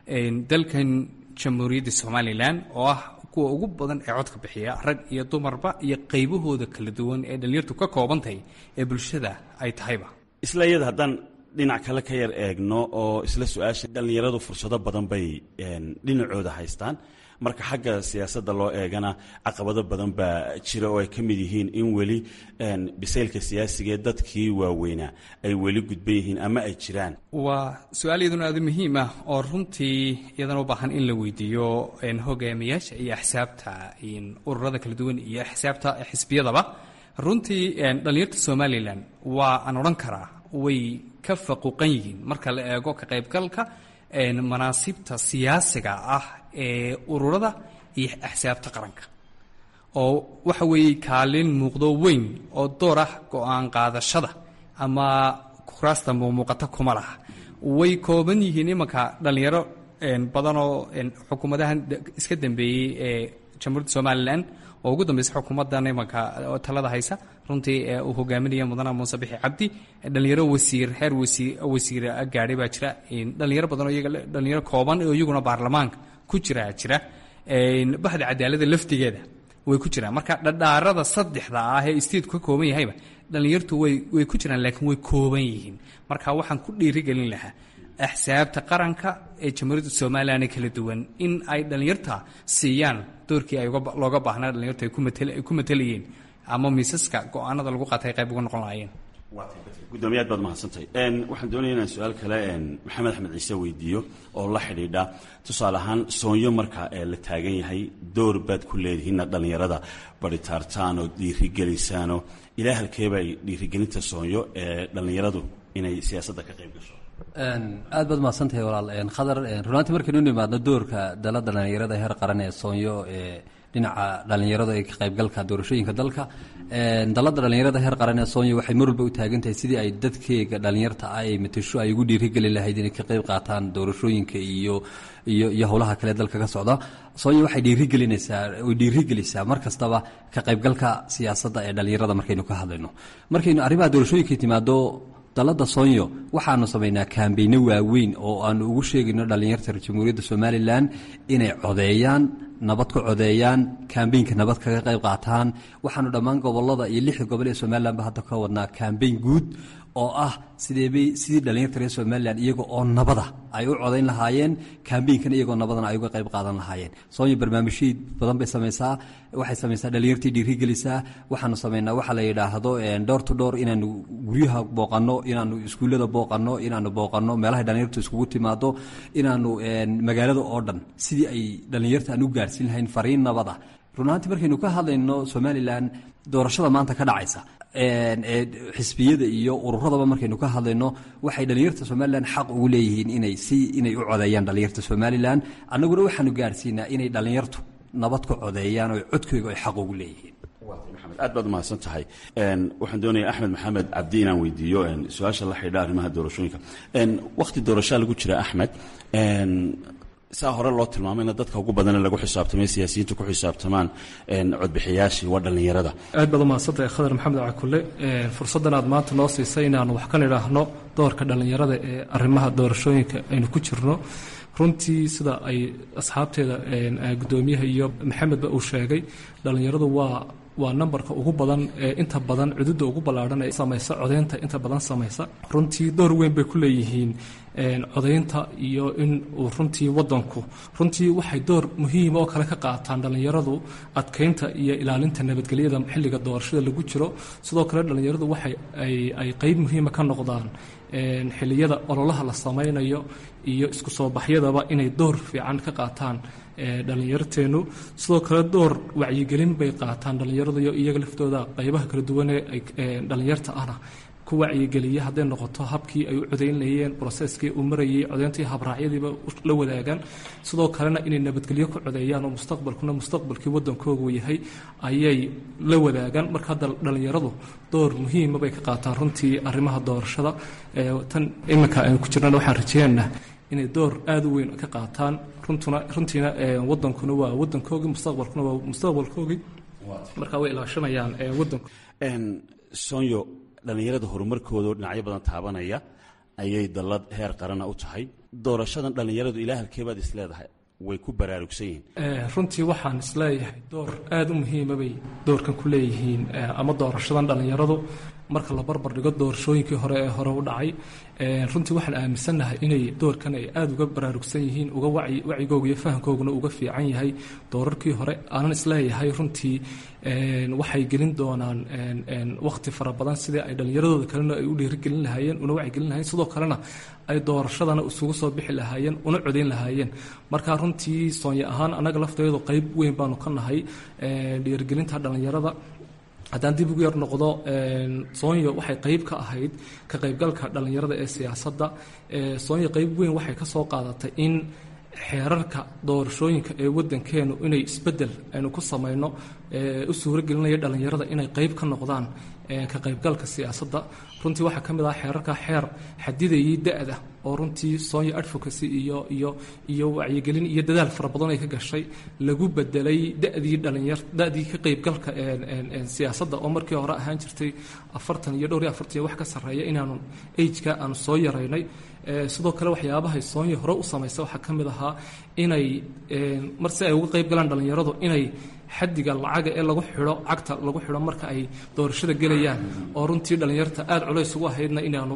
dalkan jamhuuriyadda somalilan oo ah kuwa ugu badan ee codka bixiya rag iyo dumarba iyo qaybahooda kala duwan ee dhallinyartu ka koobantahay ee bulshada ay tahayba isla iyada haddaan dhinac kale ka yar eegno oo isla su-aasha dhallinyaradu fursado badan bay dhinacooda haystaan marka xagga siyaasadda loo eegana caqabado badan baa jira oo ay ka mid yihiin in weli bisaylka siyaasigaee dadkii waaweynaa ay weli gudban yihiin ama ay jiraan waa su-aal iyaduna aada muhiim ah oo runtii iyadana u baahan in la weydiiyo hogaamiyaasha iyo axsaabta ururada kala duwan iyo axsaabta xisbiyadaba runtii dhallinyarta somalilan waa aan odhan karaa way ka faquuqan yihiin marka la eego ka qaybgalka manaasibta siyaasiga ah ee ururada iyo axsaabta qaranka oo waxa weeye kaalin muuqdo weyn oo door ah go-aan qaadashada ama kuraasta muuqata kuma laha way kooban yihiin imanka dhallinyaro badanoo xukuumadahan iska dambeeyey ee jamhuuriyadda somalilan oo ugu dambeysa xukuumaddan imanka talada haysa runtii uu hogaaminaya mudana muuse bixi cabdi dhalinyaro wasiir heer wasiir wasiir gaadhay baa jira dhalinyaro badan oo iyaga dhalinyaro kooban oo iyaguna baarlamaanka ku jira jira baxda cadaaladda laftigeeda way ku jiraan marka dhadhaarada saddexda ah ee isteedku ka kooban yahayba dhalinyartu way way ku jiraan laakiin way kooban yihiin marka waxaan ku dhiirigelin lahaa axsaabta qaranka ee jamhuuriyadda somalilan ee kala duwan in ay dhallinyarta siiyaan doorkii ay looga baahnaa dhalinyartu ay ku matelayeen ama miisaska go-aanada lagu qaatay qayb uga noqon lahaayeen gudoomiye aad baad mahadsantahay waxaan doonaya inaan su-aal kale maxamed axmed ciise weydiiyo oo la xidhiidha tusaale ahaan soonyo marka la taagan yahay door baad ku leedihiinna dhallinyarada baritaartaan oo dhiirigelisaanoo ilaa halkeeba ay dhiirigelinta soonyo ee dhallinyaradu inay siyaasadda ka qayb gasho aad baad mahadsantahay walaal khadar runaantii markaynu u nimaadno doorka dalada dhallinyarada heer qaran ee soonyo ee dhinaca dhallinyarada ee ka qaybgalka doorashooyinka dalka dalada dhallinyarada heer qaran ee soonyo waxay mar walba u taagan tahay sidii ay dadkeega dhallinyarta ah ay matasho ay ugu dhiirigeli lahayd inay ka qayb qaataan doorashooyinka iyo iyo iyo howlaha kale dalka ka socda soonyo waxay dhiirigelinaysaa way dhiirigelisaa mar kastaba ka qaybgalka siyaasadda ee dhallinyarada markaynu ka hadlayno markaynu arrimaha doorashooyinka timaado dalada soonyo waxaanu samaynaa kaambeyno waaweyn oo aanu ugu sheegayno dhallinyarta jamhuuriyadda somalilan inay codeeyaan nabad ku codeeyaan kambeynka nabad kaga qayb qaataan waxaanu dhammaan gobolada iyo lixda gobol ee somalilanba hadda ka wadnaa kambeyn guud oo ah sideebay sidii dhallinyarta reer somalilan iyaga oo nabada ay u codayn lahaayeen kambeynkan iyagoo nabadana ay uga qayb qaadan lahaayeen soonyo barnaamijyii badan bay samaysaa waxay samaysaa dhallinyartii dhiirigelisaa waxaanu samaynaa waxa la yidhaahdo door to door inaanu guryaha booqanno inaanu iskuullada booqanno inaanu booqanno meelahay dhallinyartu iskugu timaado inaanu magaalada oo dhan sidii ay dhallinyarta aan u gaarhsiin lahayn fariin nabada runaantii markaynu ka hadlayno somalilan doorashada maanta ka dhacaysa ee xisbiyada iyo ururadaba markaynu ka hadlayno waxay dhallinyarta somalilan xaq ugu leeyihiin inay si inay u codeeyaan dhallinyarta somalilan annaguna waxaanu gaarhsiinaa inay dhallinyartu nabad ku codeeyaan oo codkooga ay xaq ugu leeyihiin aad baad umahadsan tahay waxaan doonaya axmed maxamed cabdi inaan weydiiyo su-aasha la xidha arrimaha doorashooyinka wakhti doorashaa lagu jira axmed saa hore loo tilmaamayna dadka ugu badane lagu xisaabtamay siyaasiyiintu ku xisaabtamaan codbixiyaashii waa dhallinyarada aad baad umahadsantahay khadar maxamed cakule fursaddan aad maanta noo siisay inaanu wax ka nidhaahno doorka dhallinyarada ee arrimaha doorashooyinka aynu ku jirno runtii sida ay asxaabteeda gudoomiyaha iyo maxamedba uu sheegay dhallinyaradu waa waa nambarka ugu badan ee inta badan cududa ugu ballaadhan ee samaysa codaynta inta badan samaysa runtii door weyn bay ku leeyihiin codaynta iyo in uu runtii wadanku runtii waxay door muhiima oo kale ka qaataan dhallinyaradu adkeynta iyo ilaalinta nabadgelyada xilliga doorashada lagu jiro sidoo kale dhallinyaradu waxay ay qeyb muhiima ka noqdaan xilliyada ololaha la samaynayo iyo isku soo baxyadaba inay door fiican ka qaataan dhallinyarteenu sidoo kale door wacyigelin bay qaataan dhallinyaradu iyo iyaga laftooda qeybaha kala duwanee dhallinyarta ahna ku wacyigeliya hadday noqoto habkii ay u codaynlayeen broseskii uu marayay codayntii habraacyadiiba la wadaagaan sidoo kalena inay nabadgelyo ku codeeyaan oo mustaqbalkuna mustaqbalkii wadankoogu yahay ayay la wadaagaan marka hadda dhallinyaradu door muhiima bay ka qaataan runtii arrimaha doorashada tan iminka aynu ku jirnana waxaan rajeynaynaa inay door aada u weyn ka qaataan runtuna runtiina wadankuna waa wadankoogii mustaqbalkuna waa mustaqbalkoogii marka way ilaashanayaan wadanku sonyo dhallinyarada horumarkoodaoo dhinacyo badan taabanaya ayay dallad heer qarana u tahay doorashadan dhallinyaradu ilaa halkeebaad is leedahay way ku baraarugsan yihiin runtii waxaan isleeyahay door aada u muhiima bay doorkan ku leeyihiin ama doorashadan dhallinyaradu marka la barbar dhigo doorashooyinkii hore ee hore u dhacay runtii waxaan aaminsannahay inay doorkan ay aada uga baraarugsan yihiin uga wacyigooga iyo fahamkooguna uga fiican yahay doorarkii hore aanan isleeyahay runtii waxay gelin doonaan wakhti fara badan sidii ay dhallinyaradooda kalena ay u dhiirigelin lahaayeen una wacyigelin lahayen sidoo kalena ay doorashadana isugu soo bixi lahaayeen una codayn lahaayeen marka runtii soonya ahaan annaga lafteedu qeyb weyn baanu ka nahay dhiirigelinta dhallinyarada haddaan dib ugu yar noqdo soonyo waxay qeyb ka ahayd ka qaybgalka dhallinyarada ee siyaasadda soonyo qeyb weyn waxay ka soo qaadatay in xeerarka doorashooyinka ee wadankeenu inay isbedel aynu ku samayno u suuragelinaya dhallinyarada inay qeyb ka noqdaan ka qaybgalka siyaasadda runtii waxaa ka mid ah xeerarka xeer xadidayay da-da oo runtii sonya advocacy iyo iyo iyo wacyigelin iyo dadaal fara badan ay ka gashay lagu bedelay da-dii dhalinyar da-dii ka qaybgalka siyaasadda oo markii hore ahaan jirtay afartan iyo dhowr iyo afartan iyo wax ka sarreeya inaanu ageka aanu soo yaraynay sidoo kale waxyaabahay soonya hore u samaysa waxaa ka mid ahaa inay mar si ay uga qayb galaan dhallinyaradu inay xadiga lacaga ee lagu xidho cagta lagu xidho marka ay doorashada gelayaan oo runtii dhallinyarta aada culays ugu ahaydna inaanu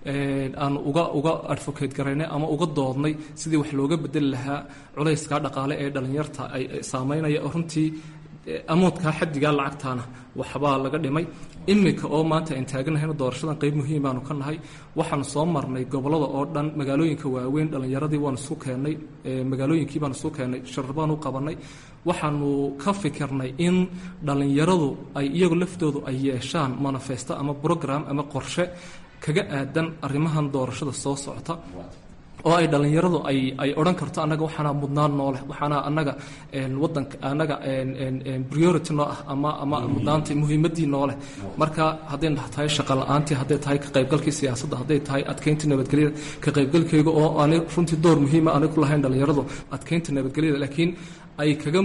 aanu uga uga advocate garaynay ama uga doodnay sidii wax looga bedeli lahaa culayska dhaqaale ee dhallinyarta ay saameynaya oo runtii amoodkaa xadigaa lacagtaana waxbaa laga dhimay iminka oo maanta aan taaganahayna doorashadan qeyb muhiim baanu ka nahay waxaanu soo marnay gobolada oo dhan magaalooyinka waaweyn dhallinyaradii waanu isu keennay magaalooyinkii baanu isu keennay sharar baanu u qabanay waxaanu ka fikirnay in dhallinyaradu ay iyagu laftoodu ay yeeshaan manifesto ama brogram ama qorshe kaga aadan arrimahan doorashada soo socota oo ay dhallinyaradu ay ay odhan karto annaga waxaana mudnaan noo leh waxaana annaga wadanka annaga priority noo ah ama ama mudnaanta muhiimaddii noo leh marka hadday tahay shaqa la-aantii hadday tahay ka qaybgalkii siyaasadda hadday tahay adkeynta nabadgelyada ka qaybgalkayga oo aanay runtii door muhiima aanay ku lahayn dhallinyaradu adkeynta nabadgelyada laakiin ay kaga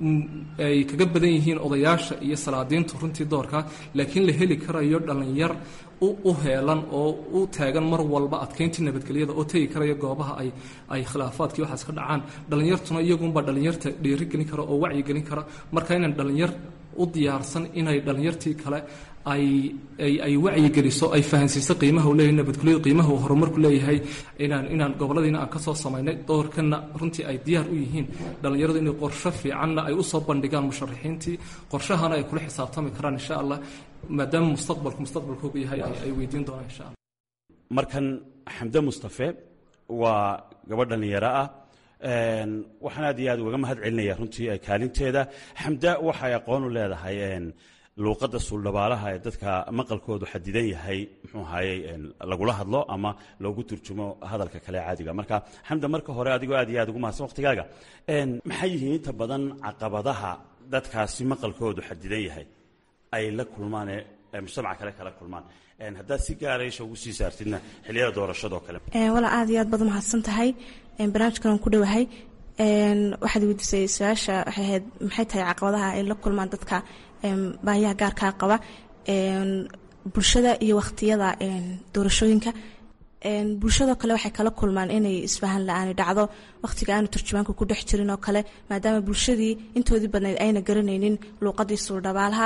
ay kaga badan yihiin odayaasha iyo salaadiintu runtii doorka laakiin la heli karayo dhallinyar u heelan oo u taagan mar walba adkeyntii nabadgelyada oo tegi karaya goobaha ay ay khilaafaadkii waxaas ka dhacaan dhallinyartuna iyagunbaa dhallinyarta dhiirigelin kara oo wacyigelin kara marka inaan dhallinyar u diyaarsan inay dhallinyartii kale ay ay ay wacyigeliso ay fahansiiso qiimaha uu leeyahay nabadgelyadu qiimaha uu horumarku leeyahay inaan inaan goboladiina aan ka soo samaynay doorkanna runtii ay diyaar u yihiin dhallinyaradu inay qorsho fiicanna ay u soo bandhigaan musharaxiintii qorshahana ay kula xisaabtami karaan insha allah maadaama mustaqbalku mustaqbalkoogu yahay ay weydiin doonaan insha allah markan xamde mustafe waa gabadh dhallinyaro ah waxaan aad iyo aad ugaga mahad celinaya runtii kaalinteeda xamda waxay aqoon u leedahay luuqadda suuldhabaalaha ee dadka maqalkoodu xadidan yahay muxuu ahayey lagula hadlo ama loogu turjumo hadalka kale caadiga marka xamda marka hore adigoo aad iyo aad ugu mahadsan waqtigaaga maxay yihiin inta badan caqabadaha dadkaasi maqalkoodu xadidan yahay ay la kulmaan ee mujtamaca kale kala kulmaan haddaad si gaara isha ugu sii saartidna xilliyada doorashadoo kale walaa aad iyo aad baad umahadsan tahay barnaamijkan ku dhowahay waxaad weydiisay su-aasha waxay ahayd maxay tahay caqabadaha ay la kulmaan dadka baahiyaha gaarkaa qaba bulshada iyo wakhtiyada doorashooyinka bulshadoo kale waxay kala kulmaan inay isfahan la-aani dhacdo wakhtiga aanu turjumaanka ku dhex jirin oo kale maadaama bulshadii intoodii badnayd ayna garanaynin luuqadii suuldhabaalaha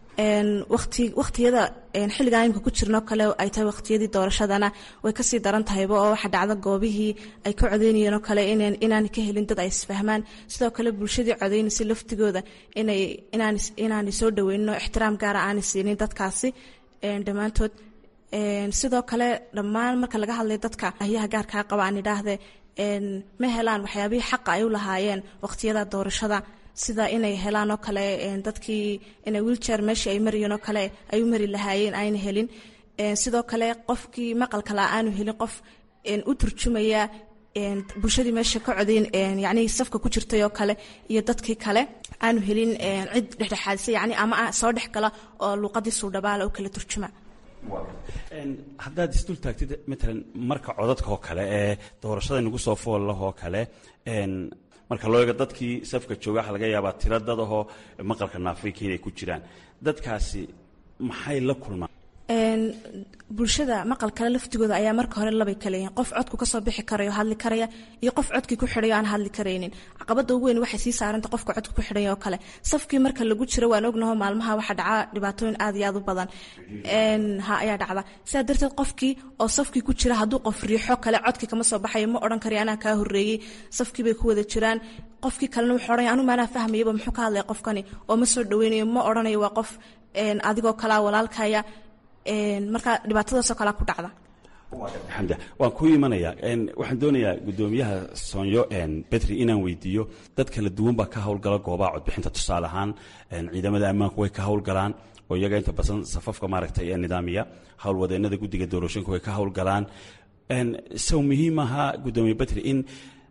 waktiyada xilligan imka ku jirnoo kale ay tahay waqtiyadii doorashadana way kasii daran tahayba oo waxa dhacda goobihii ay ka codeynayeen oo kale inaan ka helin dad ay isfahmaan sidoo kale bulshadii codeynaysa laftigooda inaanay soo dhaweynin oo ixtiraam gaara aanay siinin dadkaasi dhammaantood sidoo kale dhammaan marka laga hadlay dadka ahyaha gaarkaa qaba aan idhaahde ma helaan waxyaabihii xaqa ay u lahaayeen waqtiyada doorashada sida inay helaan oo kale dadkii inay wiiljeer meeshii ay marayeen oo kale ay u mari lahaayeen ayna helin sidoo kale qofkii maqalka la aanu helin qof u turjumaya bulshadii meesha ka codeyn yacnii safka ku jirtay oo kale iyo dadkii kale aanu helin cid dhexdhexaadisa yacni ama soo dhex gala oo luuqadii suudhabaala u kala turjuma haddaad isdul taagtid matalan marka codadka oo kale ee doorashada nagu soo foollahoo kale marka loo eego dadkii safka jooga waxa laga yaabaa tiro dad ahoo maqalka naafrika inay ku jiraan dadkaasi maxay la kulmaan bulshada maqal kale laftigooda ayaa marka hore labay kale yihiin qof codku kasoo bixi karayo hadli karaya iyo qof codkii ku xidhayo aan hadli karaynin caqabada ugu weyn waxay sii saaranta qofka codka ku xidhaya oo kale safkii marka lagu jiro waan ognaho maalmaha waxaa dhaca dhibaatooyin aad iyo aad u badan ha ayaa dhacda sidaa darteed qofkii oo safkii ku jira hadduu qof riixo kale codkii kama soo baxayo ma odhan karayo anaa kaa horreeyey safkii bay ku wada jiraan qofkii kalena wuxuu odhanaya anu maanaa fahmayaba muxuu ka hadlaya qofkani oo ma soo dhaweynayo ma odhanayo waa qof adigoo kalaa walaalkaya marka dhibaatadaasoo kalea ku dhacda xamda waan ku imanayaa waxaan doonayaa guddoomiyaha soonyo betri inaan weydiiyo dad kala duwan baa ka howlgala goobaha codbixinta tusaale ahaan ciidamada ammaanku way ka howlgalaan oo iyaga inta badan safafka maaragtay ee nidaamiya howlwadeenada guddiga doorashooyinka way ka howlgalaan sow muhiim ahaa guddoomiye betri in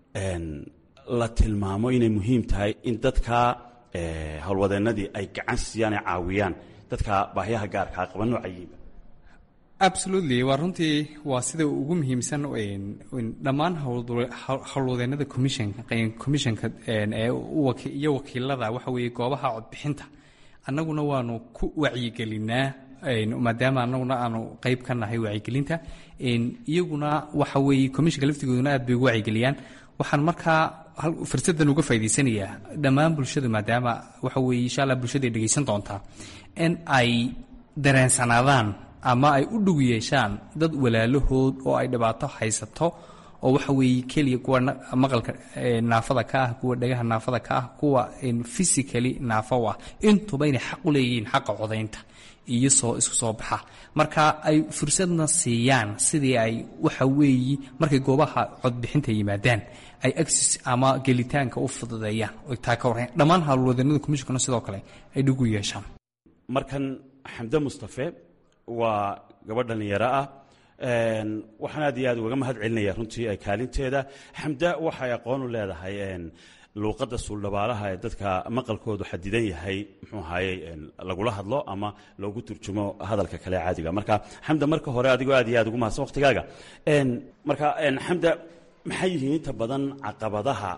la tilmaamo inay muhiim tahay in dadka howlwadeenadii ay gacan siiyaan ay caawiyaan dadka baahyaha gaarkaa qaba noocayiinba absolutely waa runtii waa sida ugu muhiimsan dhammaan howlwadeenada commissionka commissionka iyo wakiilada waxa weeye goobaha codbixinta annaguna waanu ku wacyigelinaa maadaama annaguna aanu qeyb ka nahay wacyigelinta iyaguna waxa weeye commissionka laftigooduna aad bay ugu wacyigeliyaan waxaan markaa fursadan uga faa'idaysanayaa dhammaan bulshada maadaama waxa weeye insha allah bulshadaay dhegaysan doontaa in ay dareensanaadaan ama ay u dhug yeeshaan dad walaalahood oo ay dhibaato haysato oo waxa weeye keliya kuwa maqalka naafada ka ah kuwa dhagaha naafada ka ah kuwa physically naafo ah intuba inay xaq u leeyihiin xaqa codaynta iyo soo isku soo baxa marka ay fursadna siiyaan sidii ay waxa weeye markay goobaha codbixinta yimaadaan ay agsis ama gelitaanka u fududeeyaan oy taa ka warrayn dhammaan howlwadeennada commissionkana sidoo kale ay dhig u yeeshaan markan xamde mustafe waa gabadh dhallinyaro ah waxaan aad iyo aad ugaga mahad celinaya runtii kaalinteeda xamda waxay aqoon u leedahay luuqadda suuldhabaalaha ee dadka maqalkoodu xadidan yahay muxuu ahaayey lagula hadlo ama loogu turjumo hadalka kale caadiga marka xamda marka hore adigoo aad iyo aad ugu mahadsan waqtigaaga marka xamda maxay yihiin inta badan caqabadaha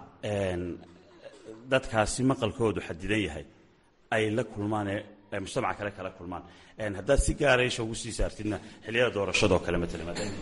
dadkaasi maqalkoodu xadidan yahay ay la kulmaan ee mujtamaca kale kala kulmaan haddaad si gaara isha ugu sii saartidna xilliyada doorashadoo kale matalan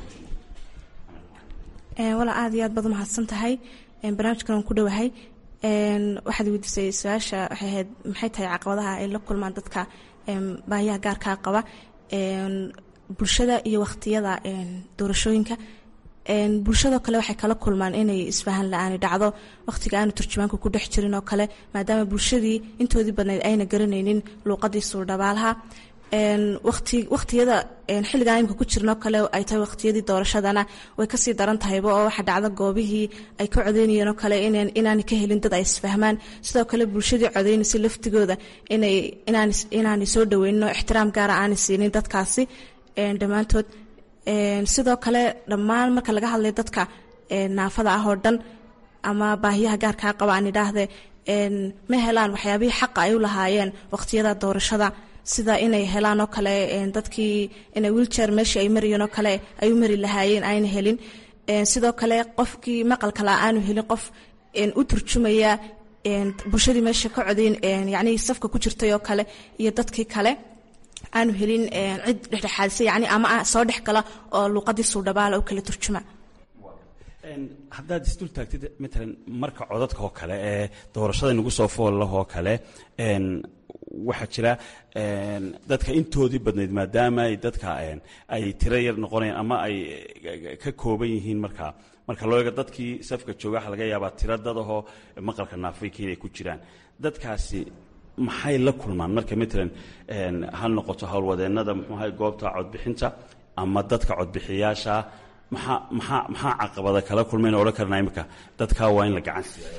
walaa aad iyo aad baad umahadsan tahay barnaamijkan waan ku dhowahay waxaad weydiisay su-aasha waxay ahayd maxay tahay caqabadaha ay la kulmaan dadka baahiyaha gaarkaa qaba bulshada iyo waqtiyada doorashooyinka bulshadoo kale waxay kala kulmaan inay isfahan la-aani dhacdo waqtiga aanu turjumaanka ku dhex jirin oo kale maadaama bulshadii intoodii badnayd ayna garanaynin luuqadii suuldhabaalaha waqtiyada xilligan imka ku jirnoo kale ay tahay waqtiyadii doorashadana way kasii daran tahayba oo waxa dhacda goobihii ay ka codeynayeen oo kale inaanay ka helin dad ay isfahmaan sidoo kale bulshadii codeynaysa laftigooda inaanay soo dhaweynin oo ixtiraam gaara aanay siinin dadkaasi dhammaantood sidoo kale dhammaan marka laga hadlay dadka naafada ah oo dhan ama baahiyaha gaarkaa qaba aan idhaahde ma helaan waxyaabihii xaqa ay u lahaayeen waqtiyada doorashada sida inay helaan oo kale dadkii inay wiiljeer meeshii ay marayeen oo kale ay u mari lahaayeen ayna helin sidoo kale qofkii maqalka la aanu helin qof u turjumaya bulshadii meesha ka codeyn yacnii safka ku jirtay oo kale iyo dadkii kale aanu helin cid dhexdhexaadisa yani ama soo dhex gala oo luuqadii suudhabaala u kala turjuma haddaad isdul taagtid matalan marka codadka oo kale ee doorashada nagu soo foolleh oo kale waxaa jira dadka intoodii badnayd maadaama ay dadka ay tiro yar noqonayaan ama ay ka kooban yihiin markaa marka loo eego dadkii safka jooga waxa laga yaabaa tiro dadahoo maqalka naafayka inay ku jiraan dadkaasi maxay la kulmaan marka matalan ha noqoto howlwadeennada muxuuahay goobta codbixinta ama dadka codbixiyaasha maxaa maxaa maxaa caqabada kala kulmayna odhan karnaa imika dadkaa waa in la gacan siiya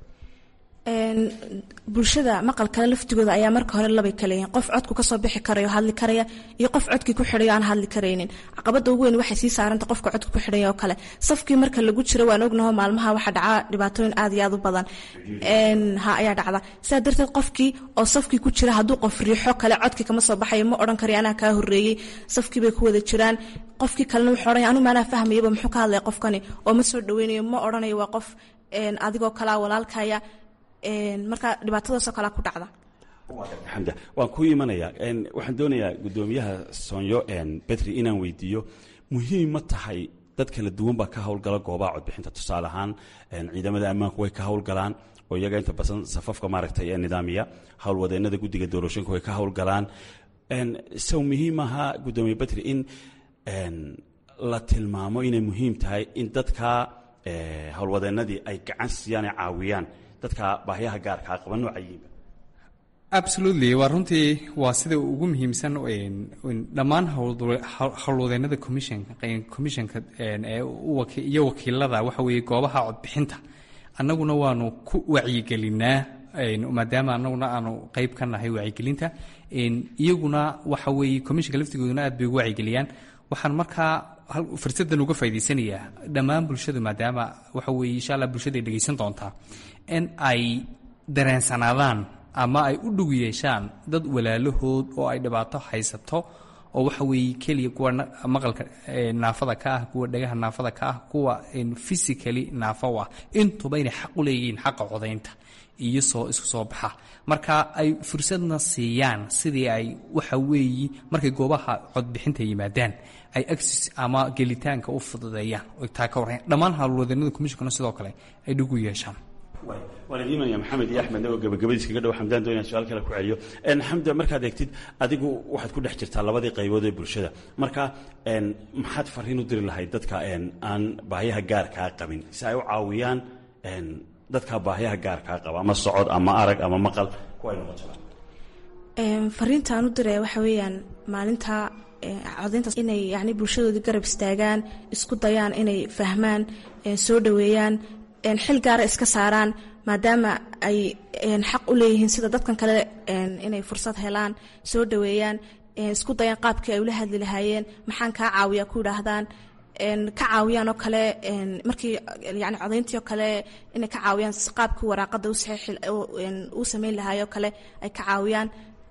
bulshada maqalkale laftigooda ayaa marka hore labay kala yihiin qof codku kasoo bixi karayo hadli karaya iyo qof codkii ku xidhayo aan hadli karaynin caqabada ugu weyn waxay sii saaranta qofka codka ku xidhaya oo kale safkii marka lagu jiro waan ognaho maalmaha waxaa dhacaa dhibaatooyin aad iyo aad u badan ha ayaa dhacda sidaa darteed qofkii oo safkii ku jira hadduu qof riixo kale codkii kama soo baxayo ma odhan karayo anaa kaa horreeyey safkii bay ku wada jiraan qofkii kalena wuxuu odhanaya anu maanaa fahmayaba muxuu ka hadlaya qofkani oo ma soo dhaweynayo ma odhanayo waa qof adigoo kalaa walaalkaya marka dhibaatadaasoo kalea ku dhacda xamda waan ku imanayaa waxaan doonayaa guddoomiyaha soonyo betri inaan weydiiyo muhiim ma tahay dad kala duwan baa ka howlgala goobaha codbixinta tusaale ahaan ciidamada ammaanku way ka howlgalaan oo iyaga inta badan safafka maaragtay ee nidaamiya howlwadeennada guddiga doorashooyinka way ka howlgalaan sow muhiim ahaa guddoomiye betri in la tilmaamo inay muhiim tahay in dadka howlwadeennadii ay gacan siiyaan ay caawiyaan dadka baahyaha gaarkaa qaba noocayiinba absolutely waa runtii waa sida ugu muhiimsan dhammaan howlwadeennada commissionka commissionka iyo wakiilada waxa weeye goobaha codbixinta annaguna waanu ku wacyigelinaa maadaama annaguna aanu qeyb ka nahay wacyigelinta iyaguna waxa weeye commissionka laftigooduna aad bay ugu wacyigeliyaan waxaan markaa fursadan uga faa'idaysanayaa dhammaan bulshadu maadaama waxa weeye insha allah bulshada ay dhegaysan doontaa in ay dareensanaadaan ama ay u dhug yeeshaan dad walaalahood oo ay dhibaato haysato oo waxa weeye keliya kuwa maqalka naafada ka ah kuwa dhagaha naafada ka ah kuwa physically naafo ah intuba inay xaq u leeyihiin xaqa codaynta iyo soo isku soo baxa marka ay fursadna siiyaan sidii ay waxa weeye markay goobaha codbixinta yimaadaan ay agsis ama gelitaanka u fududeeyaan oo taa ka warran dhammaan howlwadeennada commissionkana sidoo kale ay dhug u yeeshaan waan idiin imanaya maxamed iyo axmed oo gabagabadiis kaga dhow xamdaan doonaya su-aal kale ku celiyo xamda markaad eegtid adigu waxaad ku dhex jirtaa labadii qaybood ee bulshada marka maxaad fariin u diri lahayd dadka aan baahyaha gaarkaa qabin si ay u caawiyaan dadka baahyaha gaarkaa qaba ama socod ama arag ama maqal kuwa ay noqoto fariinta aan u diraya waxa weeyaan maalinta codayntaas inay yani bulshadoodii garab istaagaan isku dayaan inay fahmaan soo dhoweeyaan xil gaara iska saaraan maadaama ay xaq u leeyihiin sida dadkan kale inay fursad helaan soo dhoweeyaan isku dayaan qaabkii ay ula hadli lahaayeen maxaan kaa caawiya ku idhaahdaan ka caawiyaan oo kale markii yani codayntii oo kale inay ka caawiyaan qaabkii waraaqada u sameyn lahaayoo kale ay ka caawiyaan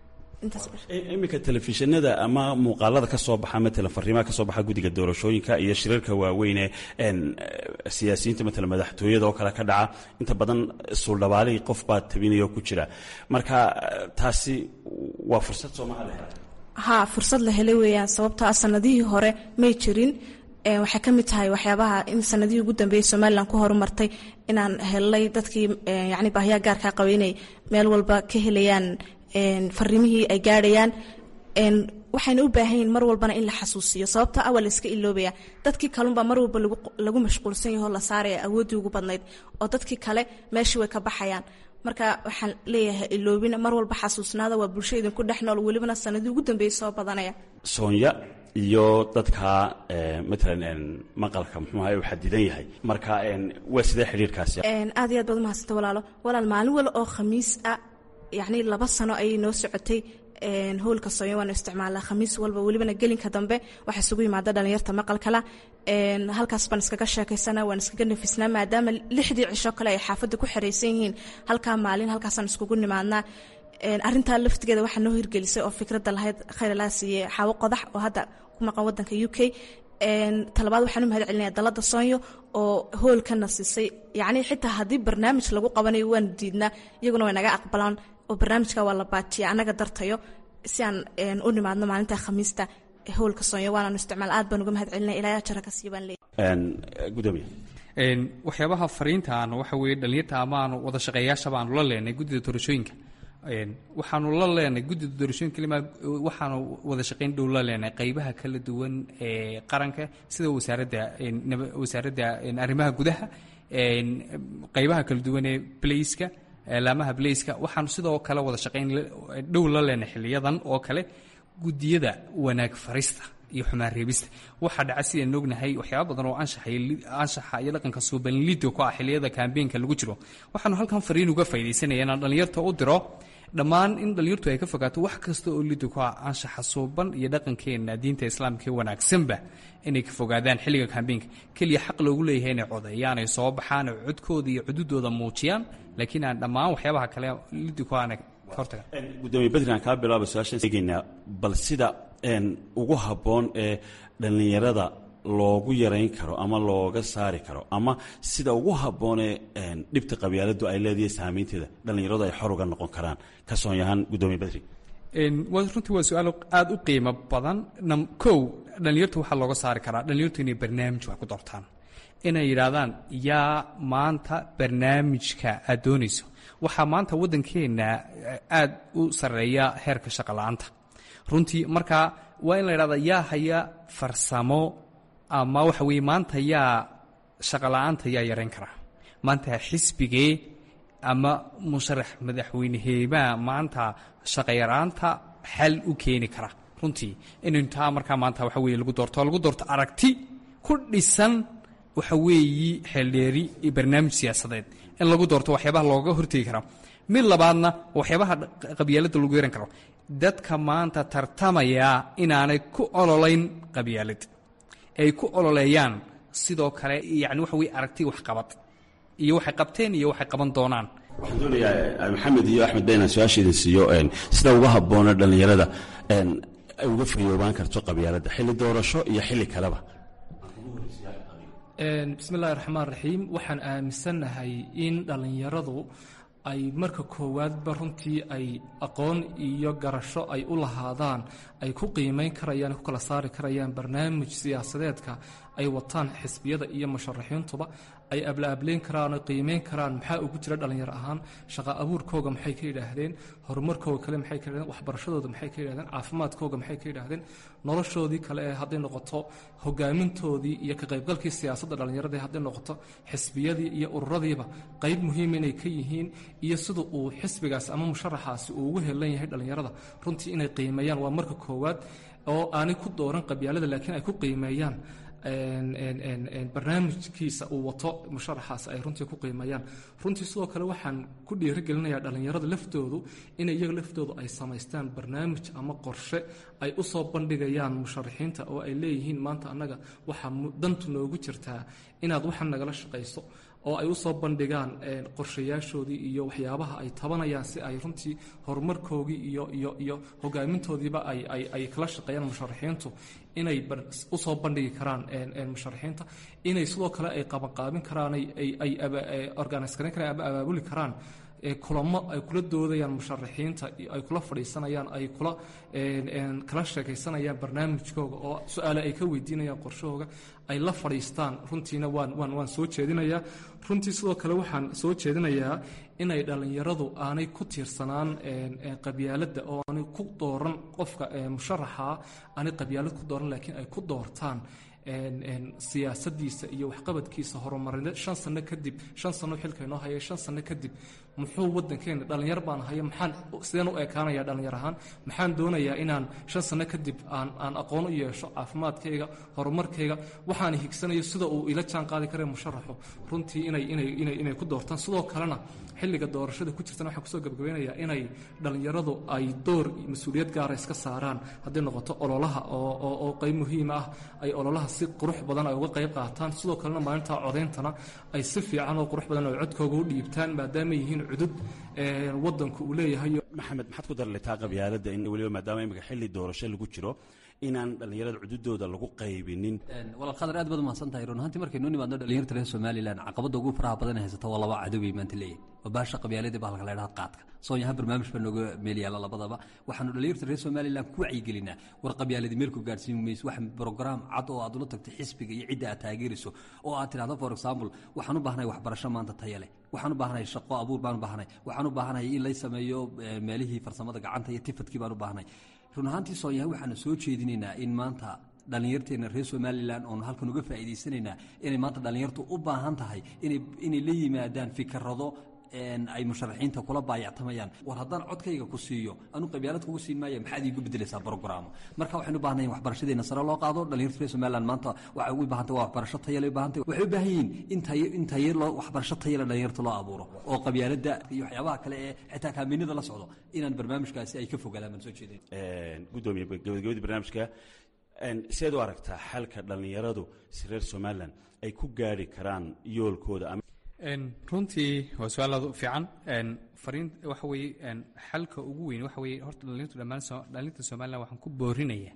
iminka telefishinada ama muuqaalada ka soo baxa matalan fariimaha ka soo baxa guddiga doorashooyinka iyo shirarka waaweyne siyaasiyiinta matalan madaxtooyada oo kale ka dhaca inta badan suuldhabaalihii qof baa tabinaya oo ku jira marka taasi waa fursad soomaha la hela ha fursad la helay weeyaan sababtoo ah sanadihii hore may jirin waxay ka mid tahay waxyaabaha in sanadihii ugu dambeeyey somalilan ku horumartay inaan helnay dadkii yani baahyaha gaarkaa qabay inay meel walba ka helayaan fariimihii ay gaadhayaan waxayna u baahan yihin mar walbana in la xasuusiyo sababta awal iska iloobaya dadkii kalunbaa mar walba lagu mashquulsan yaho la saaraya awooddii ugu badnayd oo dadkii kale meeshii way ka baxayaan marka waxaan leeyahay iloobina mar walba xasuusnaada waa bulsho idinku dhex nool welibana sanadii ugu dambeeyey soo badanaya soonya iyo dadka matalan maqalka muxuuha uu xadidan yahay marka waa sidee xidhiirkaasi aad iyo aad baad umahadsanta walaalo walaal maalin wal oo khamiis ah yacni laba sano ayay noo socotay howlka soonya waanu isticmaalnaa khamiis walba welibana gelinka dambe waxaa isugu yimaada dhalinyarta maqalkala halkaas baan iskaga sheekaysana waan iskaga nafisnaa maadaama lixdii cisho kale ay xaafadda ku xeraysan yihiin halkaa maalin halkaasaan iskugu nimaadnaa arintaa laftigeeda waxaa noo hirgelisay oo fikradda lahayd khayralaa siiye xaawo qodax oo hadda ku maqan wadanka u k talabaad waxaan u mahad celinaya dalada soonyo oo hoolkana siisay yacni xitaa haddii barnaamij lagu qabanayo waanu diidnaa iyaguna way naga aqbalaan oo barnaamijka waa la baajiya annaga dartayo si aan u nimaadno maalinta khamiista howlka soonyo waanaanu isticmaal aad baan uga mahad celinay ilaa jara ka siiban leeyahay gudoomiye waxyaabaha fariintaan waxa weeye dhalinyarta amaanu wada shaqeeyaashaba aanu la leenay guddida doorashooyinka waxaanu la leenay guddida doorashooyinka lima waxaanu wada shaqeyn dhow la leenay qaybaha kala duwan ee qaranka sida wasaaradda wasaaradda arrimaha gudaha qaybaha kala duwan ee blaiska laamaha blaiska waxaanu sidoo kale wada shaqeyn dhow la leenay xiliyadan oo kale guddiyada wanaag farista iyo xumaan reebista waxaa dhaca sidaan ognahay waxyaaba badan oo anshaxa iyo dhaqanka suubanlido ku ah xiliyada kambeenka lagu jiro waxaanu halkan fariin uga faydaysanaya inaan dhallinyarta u diro dhammaan in dhallinyartu ay ka fogaato wax kasta oo lido ku ah anshaxa suuban iyo dhaqankeenna diinta islaamka ee wanaagsanba inay ka fogaadaan xilliga kambeenka keliya xaq loogu leeyahay inay codeeyaan ay soo baxaan oo codkooda iyo cududooda muujiyaan laakiin aan dhammaan waxyaabaha kale lido ku ahna gudoomiye badri aan kaa bilaaba su-aashaan eegaynaa bal sida ugu habboon ee dhallinyarada loogu yarayn karo ama looga saari karo ama sida ugu habboonee dhibta qabyaaladu ay leedahay saamaynteeda dhallinyaradu ay xor uga noqon karaan ka soonyahaan gudoomiye badri runtii waa su-aal aada u qiimo badan kow dhallinyarta waxaa looga saari karaa dhallinyartu inay barnaamij wax ku doortaan inay yidhaahdaan yaa maanta barnaamijka aad doonayso waxaa maanta waddankeenna aada u sarreeya heerka shaqola'aanta runtii marka waa in la yidhahda yaa haya farsamo ama waxa weeye maanta yaa shaqola'aanta yaa yarayn karaa maanta xisbigee ama musharax madaxweyneheebaa maanta shaqayaraanta xal u keeni kara runtii inaynu taa markaa maanta waxa weye lagu doorto lagu doorto aragti ku dhisan waxa weeyi xeeldheeri iyo barnaamij siyaasadeed in lagu doorto waxyaabaha looga hortegi kara mid labaadna waxyaabaha qabyaaladda lagu yaran karo dadka maanta tartamaya inaanay ku ololayn qabyaalad ay ku ololeeyaan sidoo kale yani waxa weye aragti waxqabad iyo waxay qabteen iyo waxay qaban doonaan waxaan doonayaa maxamed iyo axmed ba inaan su-aasha idin siiyo sida uga habboona dhallinyarada ay uga fayoobaan karto qabyaaladda xilli doorasho iyo xilli kaleba bismi illahi raxmaan raxiim waxaan aaminsannahay in dhallinyaradu ay marka koowaadba runtii ay aqoon iyo garasho ay u lahaadaan ay ku qiimayn karayaan ku kala saari karayaan barnaamij siyaasadeedka ay wataan xisbiyada iyo musharaxiintuba ay ablaableyn karaan oo qiimeyn karaan maxaa ugu jira dhallinyaro ahaan shaqa abuurkooga maxay ka yidhaahdeen horumarkooga kale maxay ka yidhahdeen waxbarashadooda maxay ka yidhahdeen caafimaadkooga maxay ka yidhaahdeen noloshoodii kale ee hadday noqoto hogaamintoodii iyo ka qaybgalkii siyaasadda dhallinyarada ee hadday noqoto xisbiyadii iyo ururadiiba qayb muhiim inay ka yihiin iyo sida uu xisbigaas ama musharaxaasi uu ugu helan yahay dhallinyarada runtii inay qiimeeyaan waa marka koowaad oo aanay ku dooran qabyaalada laakiin ay ku qiimeeyaan barnaamijkiisa uu wato musharaxaas ay runtii ku qiimeeyaan runtii sidoo kale waxaan ku dhiirigelinayaa dhallinyarada laftoodu inay iyaga laftoodu ay samaystaan barnaamij ama qorshe ay u soo bandhigayaan musharaxiinta oo ay leeyihiin maanta annaga waxaa dantu noogu jirtaa inaad waxan nagala shaqayso oo ay u soo bandhigaan qorshayaashoodii iyo waxyaabaha ay tabanayaan si ay runtii horumarkoogii iyo iyo iyo hogaamintoodiiba ay ay ay kala shaqeeyaan musharaxiintu inay usoo bandhigi karaan musharaxiinta inay sidoo kale ay qabanqaabin karaan ay ay organise garan karaan ama abaabuli karaan kulamo ay kula doodayaan musharaxiinta ay kula fadhiisanayaan ay kula kala sheekaysanayaan barnaamijkooga oo su-aale ay ka weydiinayaan qorshahooga ay la fadhiistaan runtiina waan waan waan soo jeedinayaa runtii sidoo kale waxaan soo jeedinayaa inay dhallinyaradu aanay ku tiirsanaan qabyaaladda oo aanay ku dooran qofka musharaxa aanay qabyaalad ku dooran laakiin ay ku doortaan siyaasadiisa iyo waxqabadkiisa horumarineed shan sano kadib shan sano xilka inoo haya shan sano kadib muxuu wadankeena dhallinyar baan haya maxaan sideen u ekaanaya dhallinyar ahaan maxaan doonayaa inaan shan sano kadib aan aan aqoon u yeesho caafimaadkayga horumarkayga waxaan higsanayo sida uu ila jaan qaadi kara musharaxu runtii inay inay inay inay ku doortaan sidoo kalena xilliga doorashada ku jirtana waxaan kusoo gabagabeynayaa inay dhallinyaradu ay door mas-uuliyad gaara iska saaraan hadday noqoto ololaha oo oo oo qayb muhiima ah ay ololaha si qurux badan ay uga qayb qaataan sidoo kalena maalinta codayntana ay si fiican oo qurux badan oo codkooga u dhiibtaan maadaama yihiin cudud wadanku uu leeyahay maxamed maxaad ku darletaa qabyaaladda in weliba maadaama imika xilli doorasho lagu jiro inaan dhallinyarada cududooda lagu qaybinin walaal khadar aad baad umahadsan tahay run ahaantii markaynu nimaadno dhallinyarta reer somalilan caqabadda ugu faraha badan ee haysata waa laba cadow bay maanta leeyihin waa baasha qabyaaladii bahalka la ydhaha qaadka soonyaha barnaamij baa nooga meel yaalla labadaba waxaanu dhalinyarta reer somalilan ku wacyigelinaa war qabyaaladii meel ku gaadhsiin mayso wax brograam cad oo aad ula tagto xisbiga iyo cidda aad taageerayso oo aad tidhahdo for example waxaan u baahanahay waxbarasho maanta taya leh waxaan u baahanahay shaqo abuur baan u baahanahay waxaan u baahanahay in lay sameeyo meelihii farsamada gacanta iyo tifadkii baan u baahanahay run ahaantii soonyaha waxaanu soo jeedinaynaa in maanta dhallinyarteena reer somalilan oonu halkan uga faa'iidaysanaynaa inay maanta dhallinyartu u baahan tahay inay la yimaadaan fikrado ay musharaxiinta kula baayactamayaan war haddaan codkayga ku siiyo anu qabyaalad kugu siin maaya maxaad iigu bedelaysaa brogramo marka waxaynu u baahnayn waxbarashadeena sare loo qaado dhallinyarta reer somaliland maanta waxay u baahantay waa waxbarasho tayale u baahantay waxay u baahan yihiin in tayo in tayo loo waxbarasho tayale dhallinyarta loo abuuro oo qabyaaladda iyo waxyaabaha kale ee xitaa kaaminada la socdo inaan barnaamijkaasi ay ka fogaadaan baan soo jeedin gudoomiye gabagabadii barnaamijka sideed u aragtaa xalka dhallinyaradu si reer somalilan ay ku gaari karaan yoolkooda runtii waa su-aal aad u fiican fariin waxa weeye xalka ugu weyn waxa weeye horta dhallinyartu dhammaan dhallinyarta somalilan waxaan ku boorinaya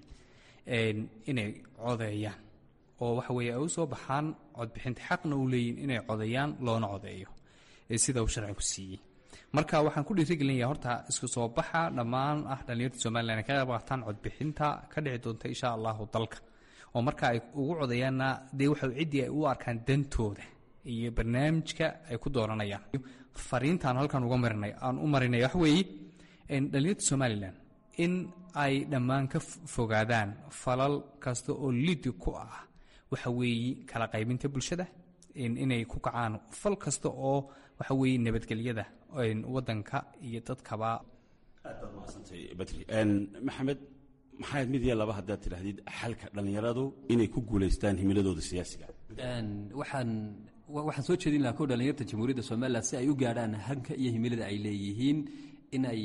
inay codeeyaan oo waxa weeye ay u soo baxaan codbixinta xaqna u leeyihin inay codeeyaan loona codeeyo sida uu sharcigu siiyey marka waxaan ku dhiirigelinaya horta isku soo baxa dhammaan ah dhallinyarta somalilan ay ka qayb qaataan codbixinta ka dhici doonta insha allahu dalka oo marka ay ugu codeeyaanna dee waxa ciddii ay u arkaan dantooda iyo barnaamijka ay ku dooranayaan fariintaan halkan uga marinay aan u marinay waxa weeye dhallinyarta somalilan in ay dhammaan ka fogaadaan falal kasta oo lidi ku ah waxa weeye kala qaybinta bulshada inay ku kacaan fal kasta oo waxa weeye nabadgelyada wadanka iyo dadkaba aad baad mahadsantay badri maxamed maxaad mid iyo laba haddaad tidhaahdid xalka dhallinyaradu inay ku guulaystaan himiladooda siyaasiga waxaan waxaan soo jeedin lahaa ko dhallinyarta jamhuuriyadda somalilan si ay u gaadhaan hanka iyo himilada ay leeyihiin in ay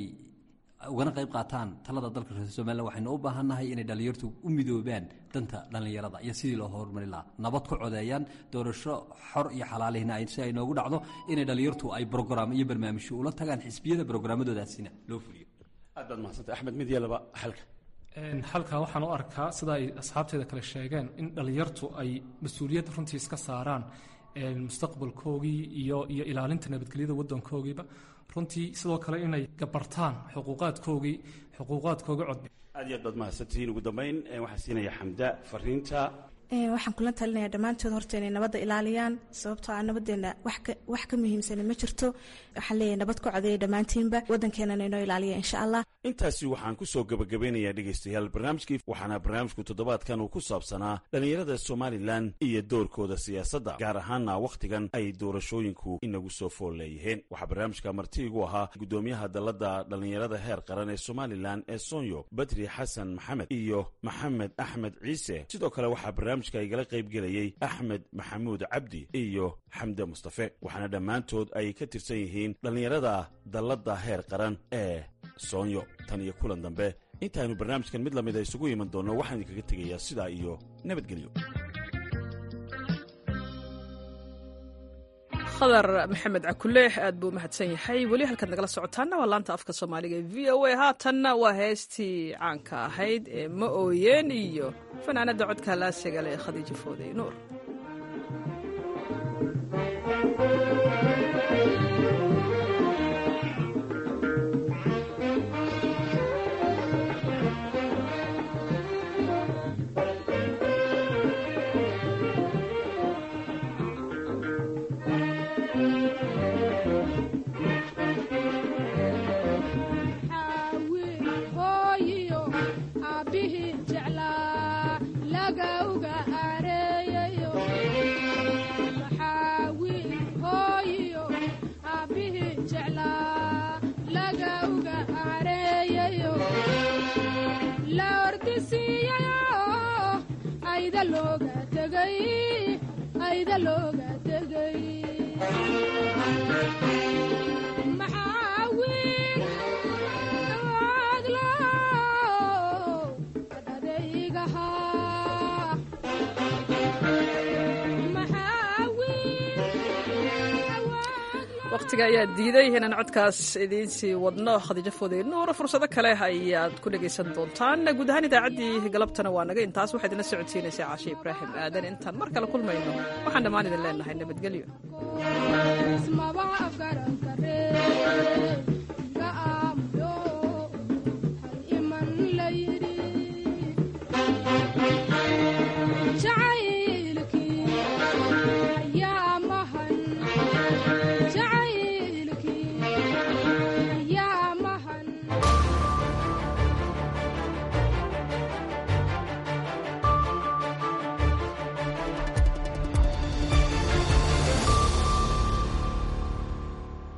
ugana qayb qaataan talada dalka reer somalilan waxaynu u baahannahay inay dhallinyartu u midoobaan danta dhallinyarada iyo sidii loo horumari lahaa nabad ku codeeyaan doorasho xor iyo xalaalihna si ay noogu dhacdo inay dhallinyartu ay brograam iyo barnaamijyo ula tagaan xisbiyada brograamadoodasina loo fuliyo aad baad mahadsantay axmed mid iyo laba xalka halkan waxaan u arkaa sida ay asxaabteeda kale sheegeen in dhallinyartu ay mas-uuliyad runtii iska saaraan mustaqbalkoogii iyo iyo ilaalinta nabadgelyada waddankoogiiba runtii sidoo kale inay gabartaan xuquuqaadkoogii xuquuqaadkooga codbi aad iyo aad baad mahadsantihiin ugu dambayn waxaa siinaya xamda fariinta waxaan kula talinayaa dhammaantood horta inay nabadda ilaaliyaan sababtoo ah nabadeenna wax ka muhiimsana ma jirto waxaan leeyahay nabad ku codeeya dhammaantiinba waddankeenana inoo ilaaliya insha allah intaasi waxaan ku soo gebagabeynayaa dhegaystayaal barnaamijkii waxaana barnaamijku toddobaadkan uu ku saabsanaa dhallinyarada somalilan iyo doorkooda siyaasadda gaar ahaanna wakhtigan ay doorashooyinku inagu soo fool leeyihiin waxaa barnaamijka marti igu ahaa guddoomiyaha dalladda dhallinyarada heer qaran ee somalilan ee sonyo badri xasan maxamed iyo maxamed axmed ciise sidoo kale waxaa barnaamijka igala qaybgelayey axmed maxamuud cabdi iyo xamde mustafe waxaana dhammaantood ay ka tirsan yihiin dhallinyarada dalladda heer qaran ee soonyo tan iyo kulan dambe intaaynu barnaamijkan mid lamida isugu iman doonno waxaan idinkaga tegayaa sidaa iyo nabadgelyo khadar maxamed cakuleex aad buu mahadsan yahay weli halkaad nagala socotaanna waa laanta afka soomaaliga ee v o a haatanna waa heestii caanka ahayd ee ma ooyeen iyo fanaanadda codka laasiga leh khadiijo foodey nuur waqtiga ayaa diiday inaan codkaas idiinsii wadno khadiijo foodey nuur fursado kale ayaad ku dhegaysan doontaan guud ahaan idaacaddii galabtana waa naga intaas waxaa idinla socodsiinaysaa caashe ibraahim aadan intaan mar kale kulmayno waxaan dhammaan idin leenahay nabadgelyo